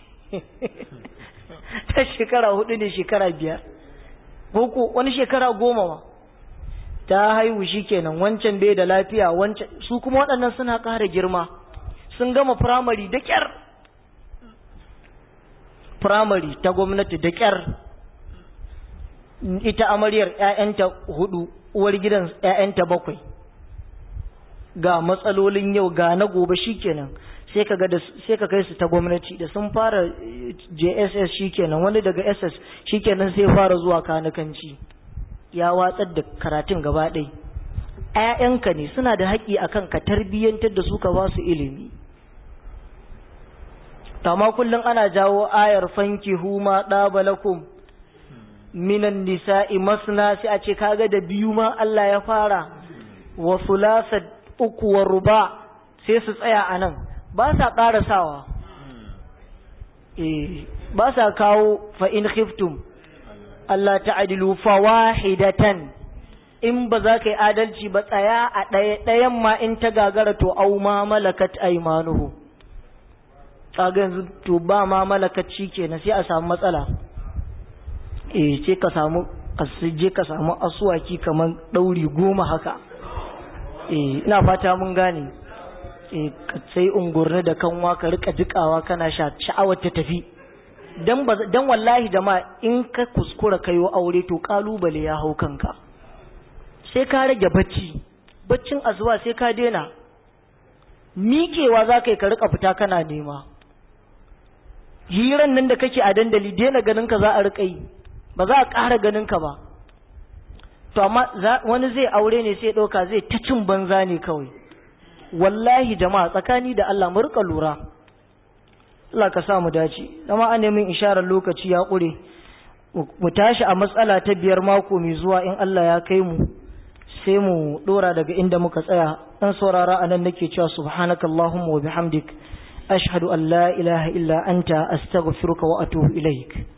ta shekara hudu ne shekara biyar ko wani shekara goma ma ta haihu shikenan wancan bai da lafiya wancan su kuma waɗannan suna ƙara girma sun gama firamare da ƙyar firamare ta gwamnati da ƙyar ita amaryar 'ya'yanta hudu uwar gidan 'ya'yanta bakwai ga matsalolin yau ga na gobe shikenan sai ka ga sai ka kai su ta gwamnati da sun fara JSS shikenan wani daga SS shikenan sai fara zuwa kanakanci ya watsar da karatun gaba ɗaya ƴaƴanka ne suna da haƙƙi akan ka tarbiyyantar da su ka ba su ilimi amma kullum ana jawo ayar fanki huma ɗabalakum minan nisa'i masna sai a ce kaga da biyu ma Allah ya fara wa sulasa uku wa ruba sai su tsaya a nan ba sa ƙarasawa eh ba sa kawo fa in khiftum Allah ta'adilu fawahidatan in ba za ka yi adalci ba tsaya a ɗaya ɗayan ma in ta gagara to au ma malakat aymanuhu kaga yanzu to ba ma malakat kenan sai a samu matsala eh ce ka samu je ka samu asuwaki kamar ɗauri goma haka eh ina fata mun gane eh ka sai ungurni da kanwa ka rika jikawa kana sha sha'awar ta tafi dan dan wallahi jama'a in ka kuskura kayo aure to kalubale ya hau kanka sai ka rage bacci baccin azuwa sai ka daina miƙewa za ka yi ka rika fita kana nema hiran nan da kake a dandali daina ganin ka za a rika yi ba za a ƙara ganin ka ba to amma wani zai aure ne sai ɗauka zai ta cin banza ne kawai wallahi jama'a tsakani da Allah mu rika lura Allah ka sa mu dace dama an nemi isharar lokaci ya ƙure mu tashi a matsala ta biyar mako mai zuwa in Allah ya kai mu sai mu dora daga inda muka tsaya dan saurara anan nake cewa subhanakallahumma wa bihamdik ashhadu an la ilaha illa anta astaghfiruka wa atubu ilaik